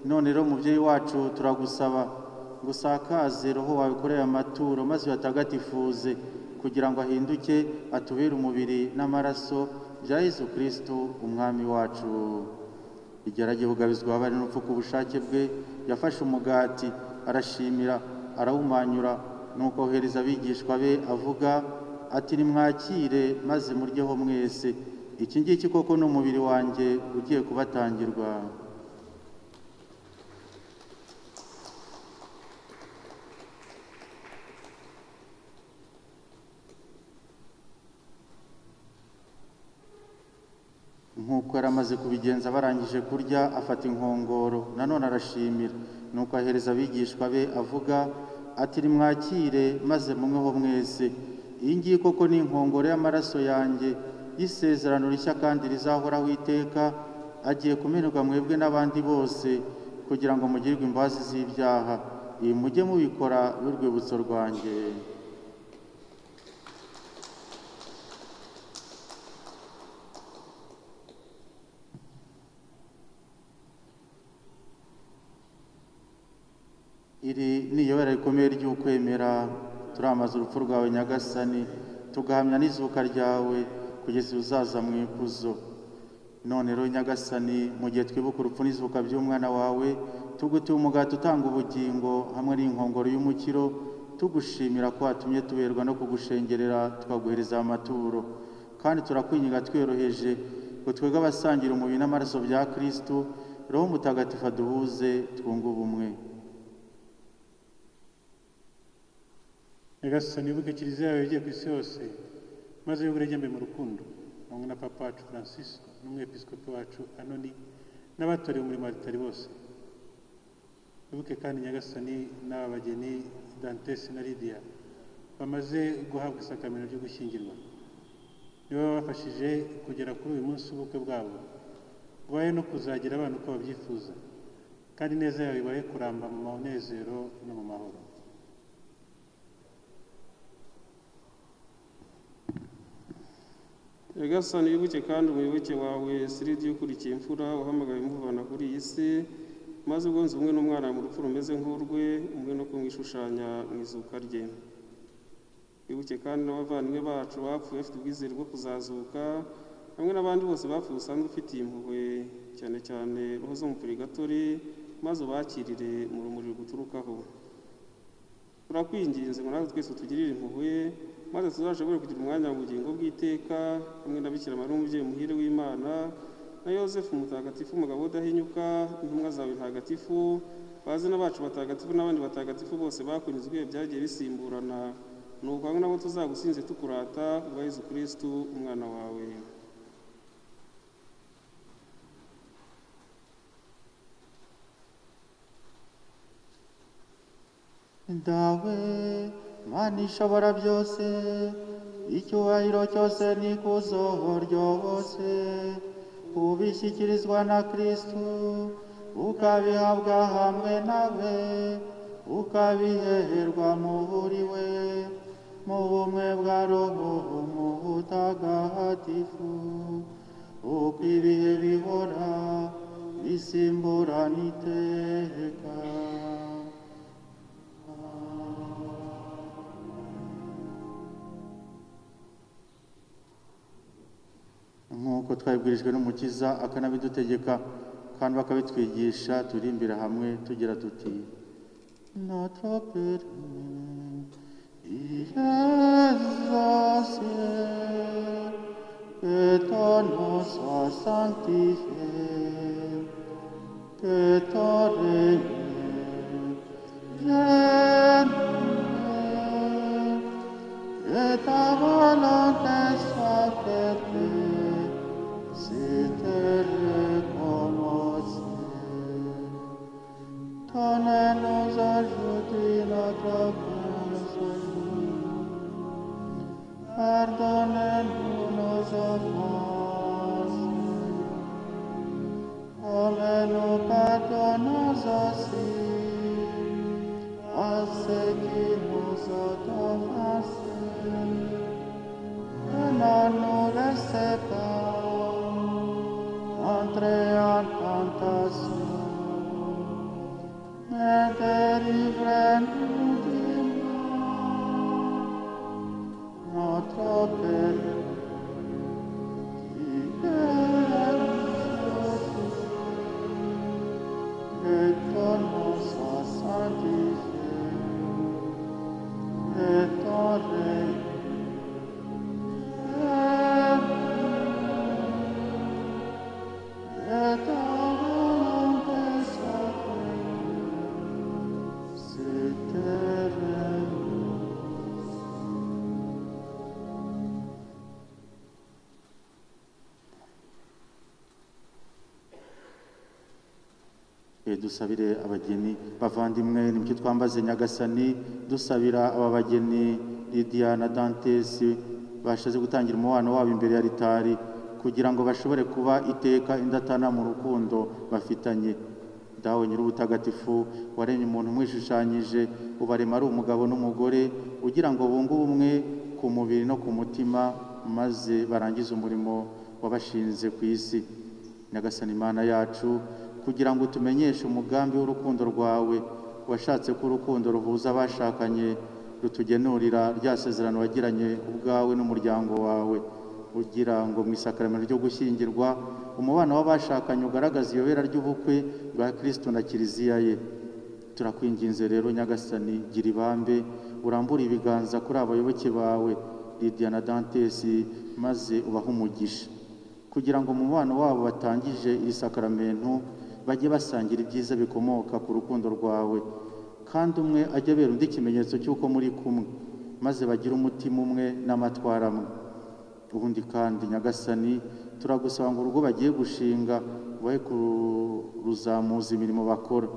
none rero mubyeyi wacu turagusaba ngo usakaze roho wawe kuri aya maturo maze uyatagatifuze kugira ngo ahinduke atubere umubiri n'amaraso bya yezu kirisitu umwami wacu igerage bugabizwa abari n'urupfu ku bushake bwe yafashe umugati arashimira arawumanyura nuko ohereza abigishwa be avuga ati nimwakire maze muryeho mwese iki ngiki koko ni umubiri wanjye ugiye kubatangirwa nk'uko yari amaze kubigenza barangije kurya afata inkongoro nanone arashimira nuko ahereza abigishwa be avuga ati nimwakire maze mumweho mwese iyi ngiyi koko ni inkongoro y'amaraso yanjye y'isezerano rishya kandi rizahoraho iteka agiye kumenerwa mwebwe n'abandi bose kugira ngo mugirwe imbabazi z'ibyaha iyi mujye mubikora n'urwibutso rwanjye iri ni iyobera rikomeye ry'ukwemera turamaze urupfu rwawe nyagasani tugahamya n'izuka ryawe kugeza uzaza mu ikuzo none rero nyagasani mu gihe twibuka urupfu n'izuka by'umwana wawe tugutuye umugati utanga ubugingo hamwe n'inkongoro y'umukiro tugushimira ko watumye tuberwa no kugushengerera tukaguhereza amaturo kandi turakwinginga tworoheje ngo twebwe abasangira umubiri n'amaraso bya kirisitu roho mutagatifu aduhuze twunge ubumwe nyagasani wibuke kiliziya yawe yagiye ku isi yose maze wibuke ijyambere mu rukundo hamwe na papa wacu francis n'umwepiskopi wacu anoni n'abatorewe umurimo wa ritari bose wibuke kandi nyagasani n'aba bageni dantesi na lidiya bamaze guhabwa isakamento ryo gushyingirwa nibo babafashije kugera kuri uyu munsi w'ubukwe bwabo ubaye no kuzagira abana uko babyifuza kandi neza yawe ibahe kuramba mu munezero no mu mahoro nyagasani wibuke kandi umuyoboke wawe siridi ukurikiye imfura uhamagawe imuvana kuri iyi si maze ugonze ubumwe n'umwana mu rupfu rumeze nk'urwe umwe no kumwishushanya mu izuka rye wibuke kandi n'abavandimwe bacu bapfuye bafite ubwizere bwo kuzazuka hamwe n'abandi bose bapfuye usanzwe ufitiye impuhwe cyane cyane roho zo mu purigatori maze ubakirire mu rumuri guturukaho turakwinginze muri natwe twese tugirire impuhwe maze tuzashobore kugira umwanya mu bugingo bw'iteka hamwe na bikira mariya umubyeyi muhire w'imana na yosefu mutagatifu umugabo udahinyuka intumwa zawe ntagatifu bazina bacu batagatifu n'abandi batagatifu bose bakunizwe byagiye bisimburana ni uko hamwe nabo tuzagusinze tukurata ubwa yezu kirisitu umwana wawe ndawe mana ishobora byose icyubahiro cyose ni kuzoho ryose ubishyikirizwa na kristu ukabihabwa hamwe nawe ukabiheherwa muri we mu bumwe bwa roho mutagatifu uko ibihe bihora bisimburana iteka nk'uko twabibwirijwe n'umukiza akanabidutegeka kandi bakabitwigisha turimbira hamwe tugira tuti notre père Jésus que ton nom soit sanctifié que ton règne vienne que ta volonté soit faite Sitere conosce, Tone nos aiuti notre pensiero, Perdone nos offense, Come nous perdonnons aussi, A ceux qui nous ont offensés, Et ne nous laissez pas entrer en tentation, mais délivre-nous du mal. Notre Père, qui es aux cieux, que ton nom soit sanctifié, que ton règne C'était Eh, dusabire abageni bavandimwe ni mucyo twambaze nyagasani dusabira aba bageni lidiya na dantesi bashatse gutangira umubano wabo imbere ya ritari kugira ngo bashobore kuba iteka indatana mu rukundo bafitanye dawe nyir'ubutagatifu waremye umuntu umwishushanyije ubarema ari umugabo n'umugore ugira ngo bunge ubumwe ku mubiri no ku mutima maze barangize umurimo wabashinze ku isi nyagasani imana yacu kugira ngo tumenyeshe umugambi w'urukundo rwawe washatse ko urukundo ruhuza abashakanye rutugenurira rya sezerano wagiranye ubwawe n'umuryango wawe ugira ngo mu isakaramentu ryo gushyingirwa umubano w'abashakanye ugaragaza iyobera ry'ubukwe rwa kirisito na kiliziya ye turakwinginze rero nyagasani gira ibambe urambure ibiganza kuri abayoboke bawe lidiya na dantesi maze ubahe umugisha kugira ngo mu mubano wabo batangije iri sakaramentu bajye basangira ibyiza bikomoka ku rukundo rwawe kandi umwe ajye abera undi ikimenyetso cy'uko muri kumwe maze bagire umutima umwe n'amatwara amwe ubundi kandi nyagasani turagusaba ngo urugo bagiye gushinga bahe kuruzamuza imirimo bakora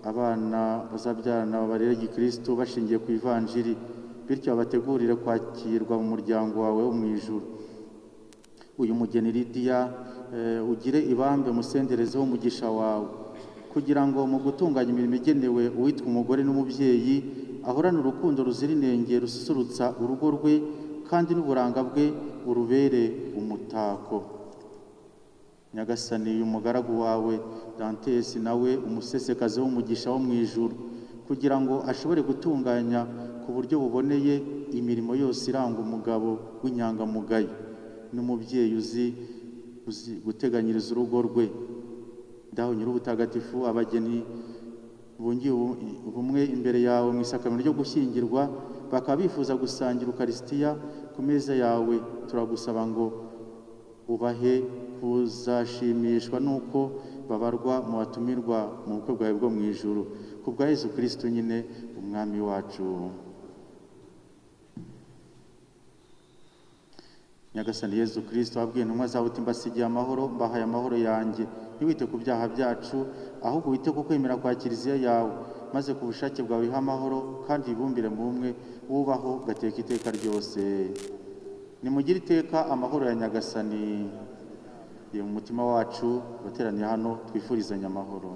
abana bazabyarana babarere gikristo bashingiye ku ivanjiri bityo babategurire kwakirwa mu muryango wawe wo mu ijuru uyu mugeni lidiya eh, ugire ibambe umusendereze w'umugisha wawe kugira ngo mu gutunganya imirimo igenewe uwitwa umugore n'umubyeyi ahorane urukundo ruzira inenge rususurutsa urugo rwe kandi n'uburanga bwe urubere umutako nyagasani uyu mugaragu wawe dantesi nawe umusesekazi w'umugisha wo mu ijuru kugira ngo ashobore gutunganya ku buryo buboneye imirimo yose iranga umugabo w'inyangamugayo n'umubyeyi uzi uzi guteganyiriza urugo rwe dawe nyir'ubutagatifu abageni bungiye ubu- ubumwe imbere yawe mu isakamiro ryo gushyingirwa bakaba bifuza gusangira ukarisitiya ku meza yawe turagusaba ngo ubahe kuzashimishwa n'uko babarwa mu batumirwa mu bukwe bwawe bwo mu ijuru ku bwa yezu kirisitu nyine umwami wacu nyagasani yezu kirisito wabwiye intumwa zawe uti mbasigiye amahoro mbahaye amahoro yanjye ntiwite ku byaha byacu ahubwo wite ku kwemera kwa kiliziya yawe maze ku bushake bwawe ihe amahoro kandi wibumbire mu bumwe wubaho ugateka iteka ryose nimugire iteka amahoro ya nyagasani ye mu mutima wacu abateraniye hano twifurizanya amahoro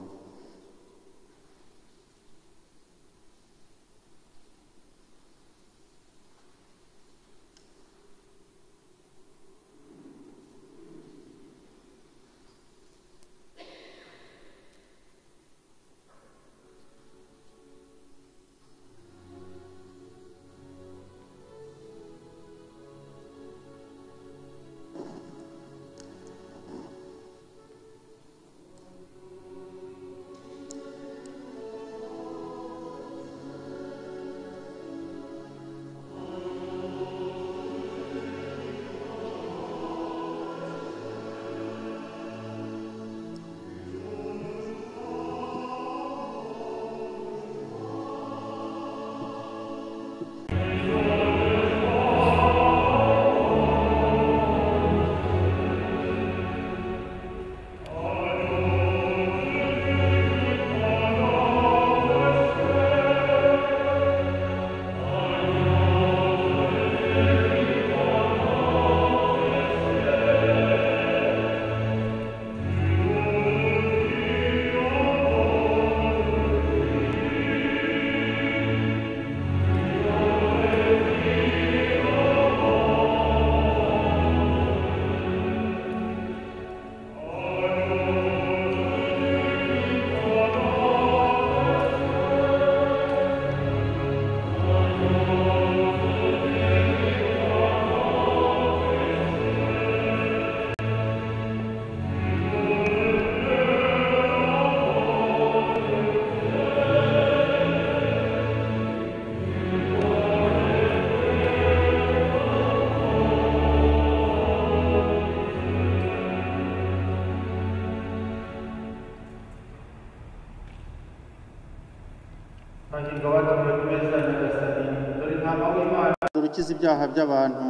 Bagingo batumiwe ku meza ya Nyagasani, dore intama w'Imana ukiza ibyaha by'abantu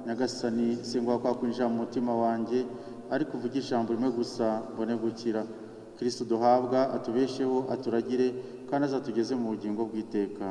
nyagasani singwa kwakwinjira mu mutima wanjye ariko uvuge ijambo rimwe gusa mbone gukira kristo duhabwa atubesheho aturagire kandi azatugeze mu bugingo bw'iteka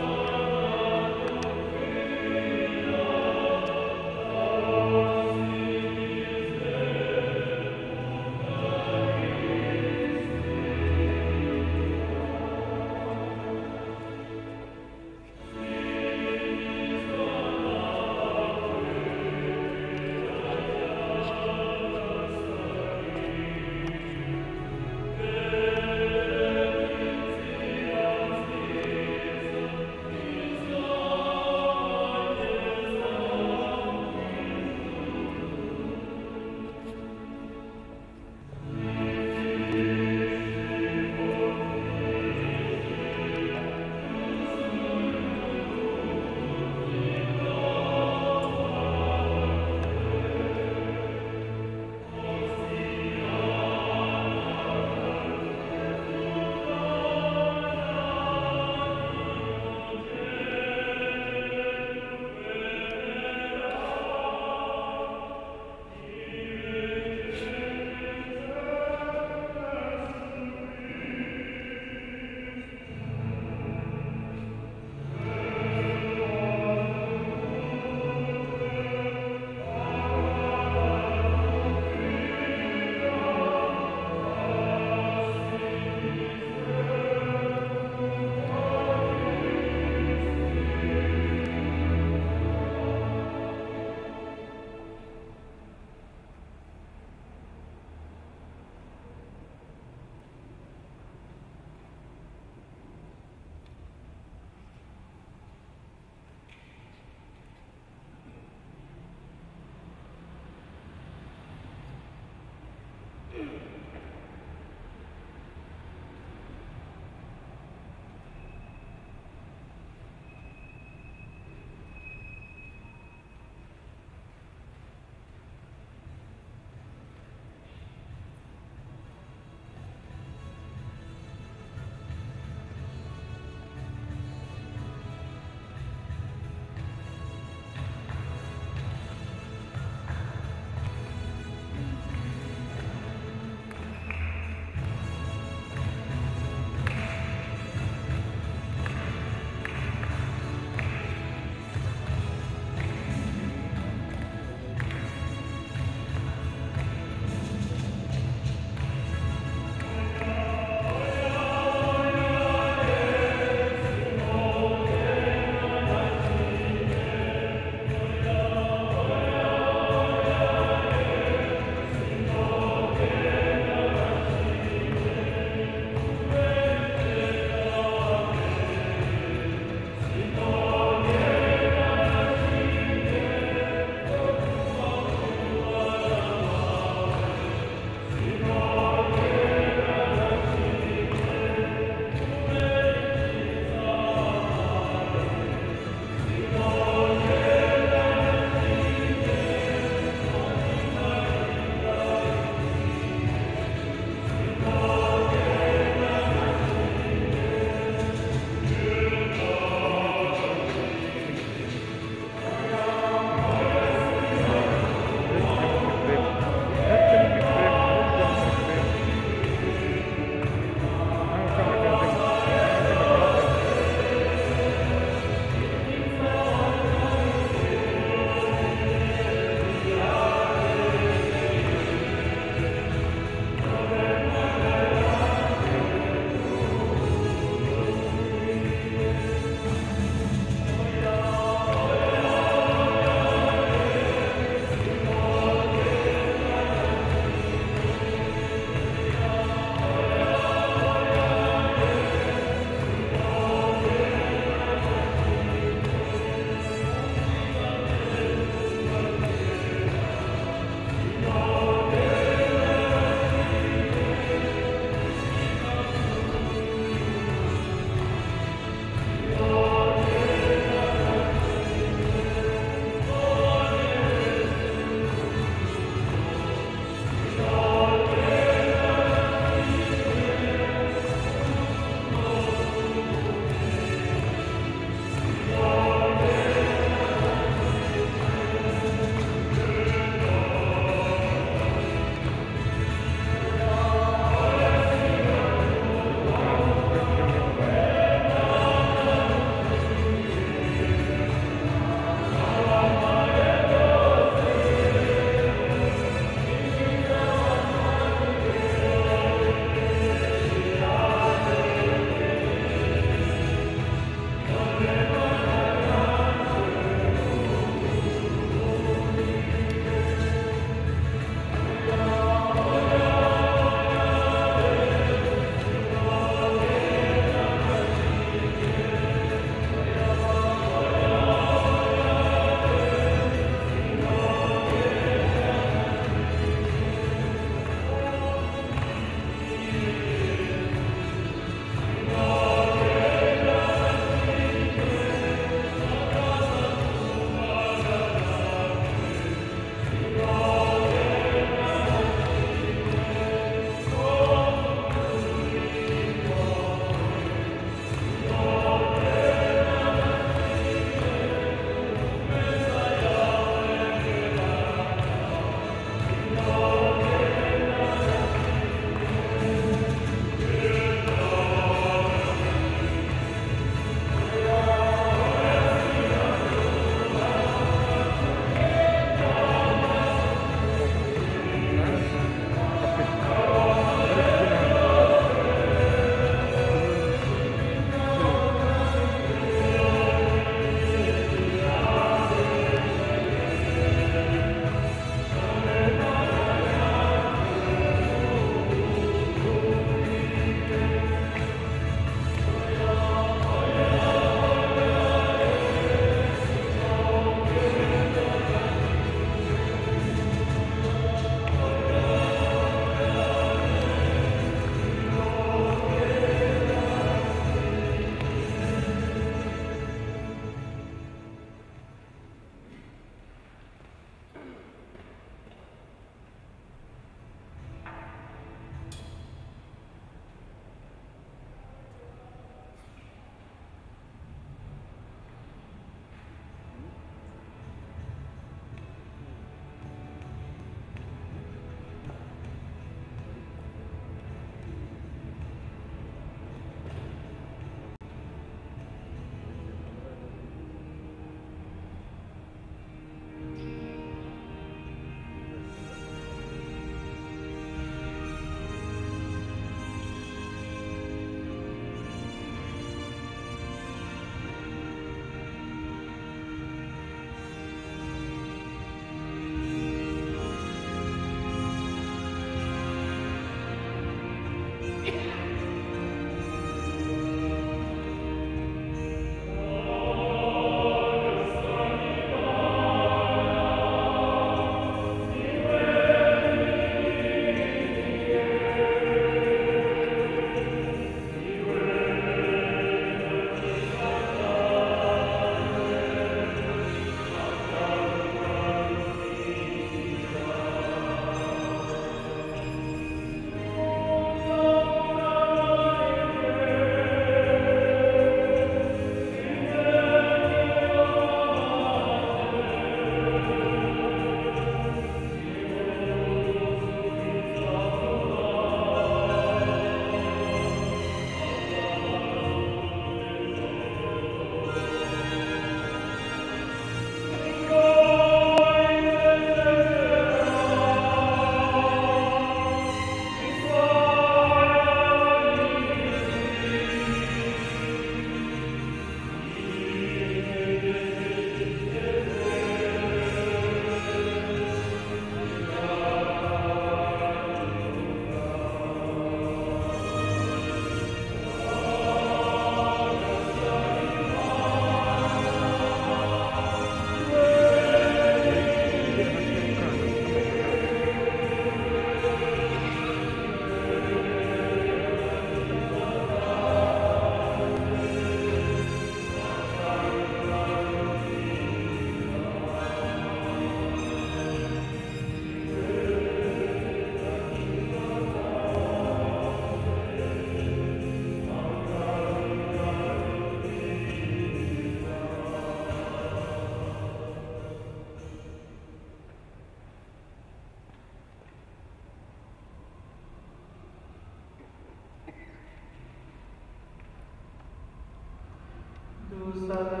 dusane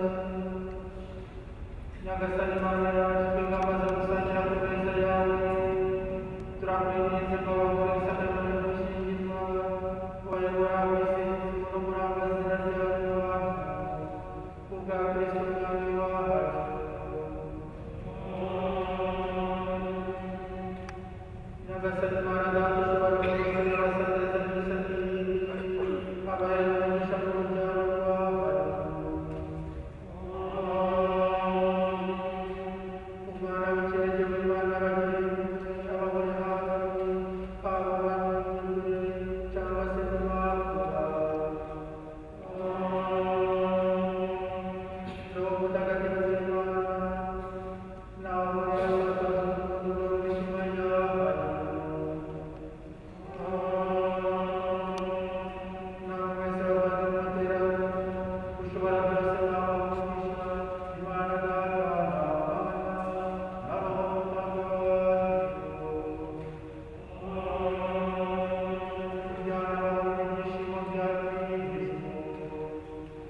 nyagasani mana yacu twebwe amaze gusangira ku meza yawe turakwinginze ngo wakoresane muri rushingirwa wayobora wisingiza no kuranga izina ryawe mu bantu kubwa kristo mwami wacu nyagasani mana data ushobora kugusa nyabasaneza byose n'ibindi abaherewe umugisha ku rubyaro rwawe umwana w'ikinege w'imana babiri ababona hafi haba banyuze cyangwa se mu bantu roho mutagatifu w'imana nawe uhora asakaza umudugudu w'imitima y'abantu namwe se bavandimwe tera ushobora byose nawe umugisha imana nawe abana abahungu kubyara abahungu ibyishimo bya kristo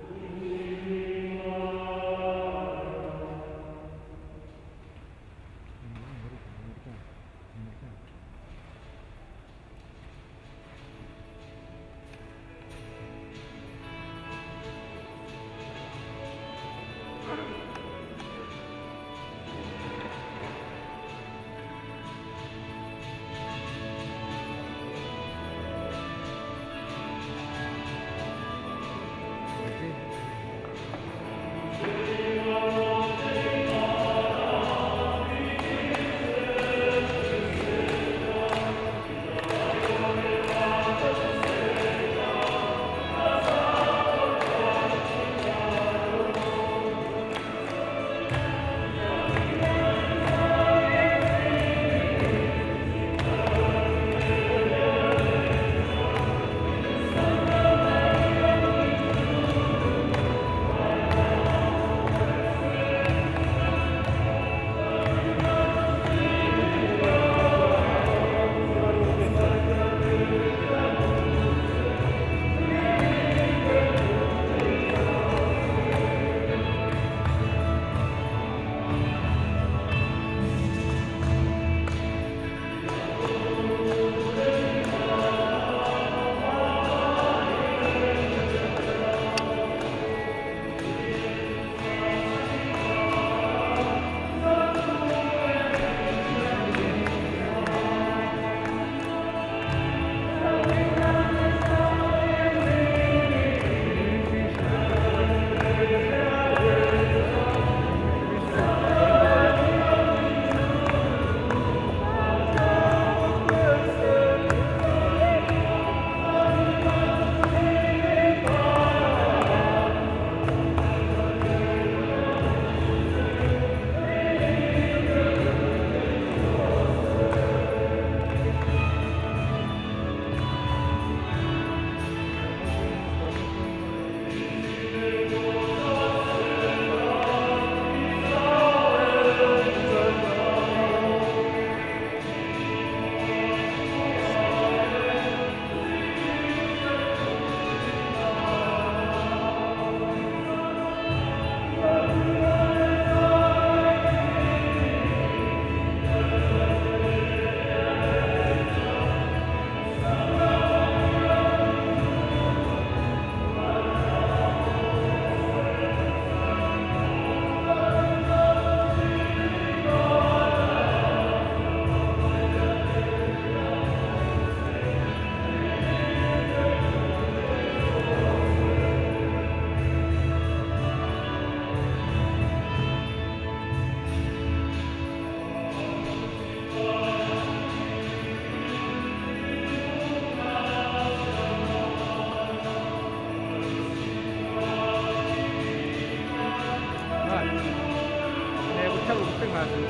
ntego utabura ubutabazi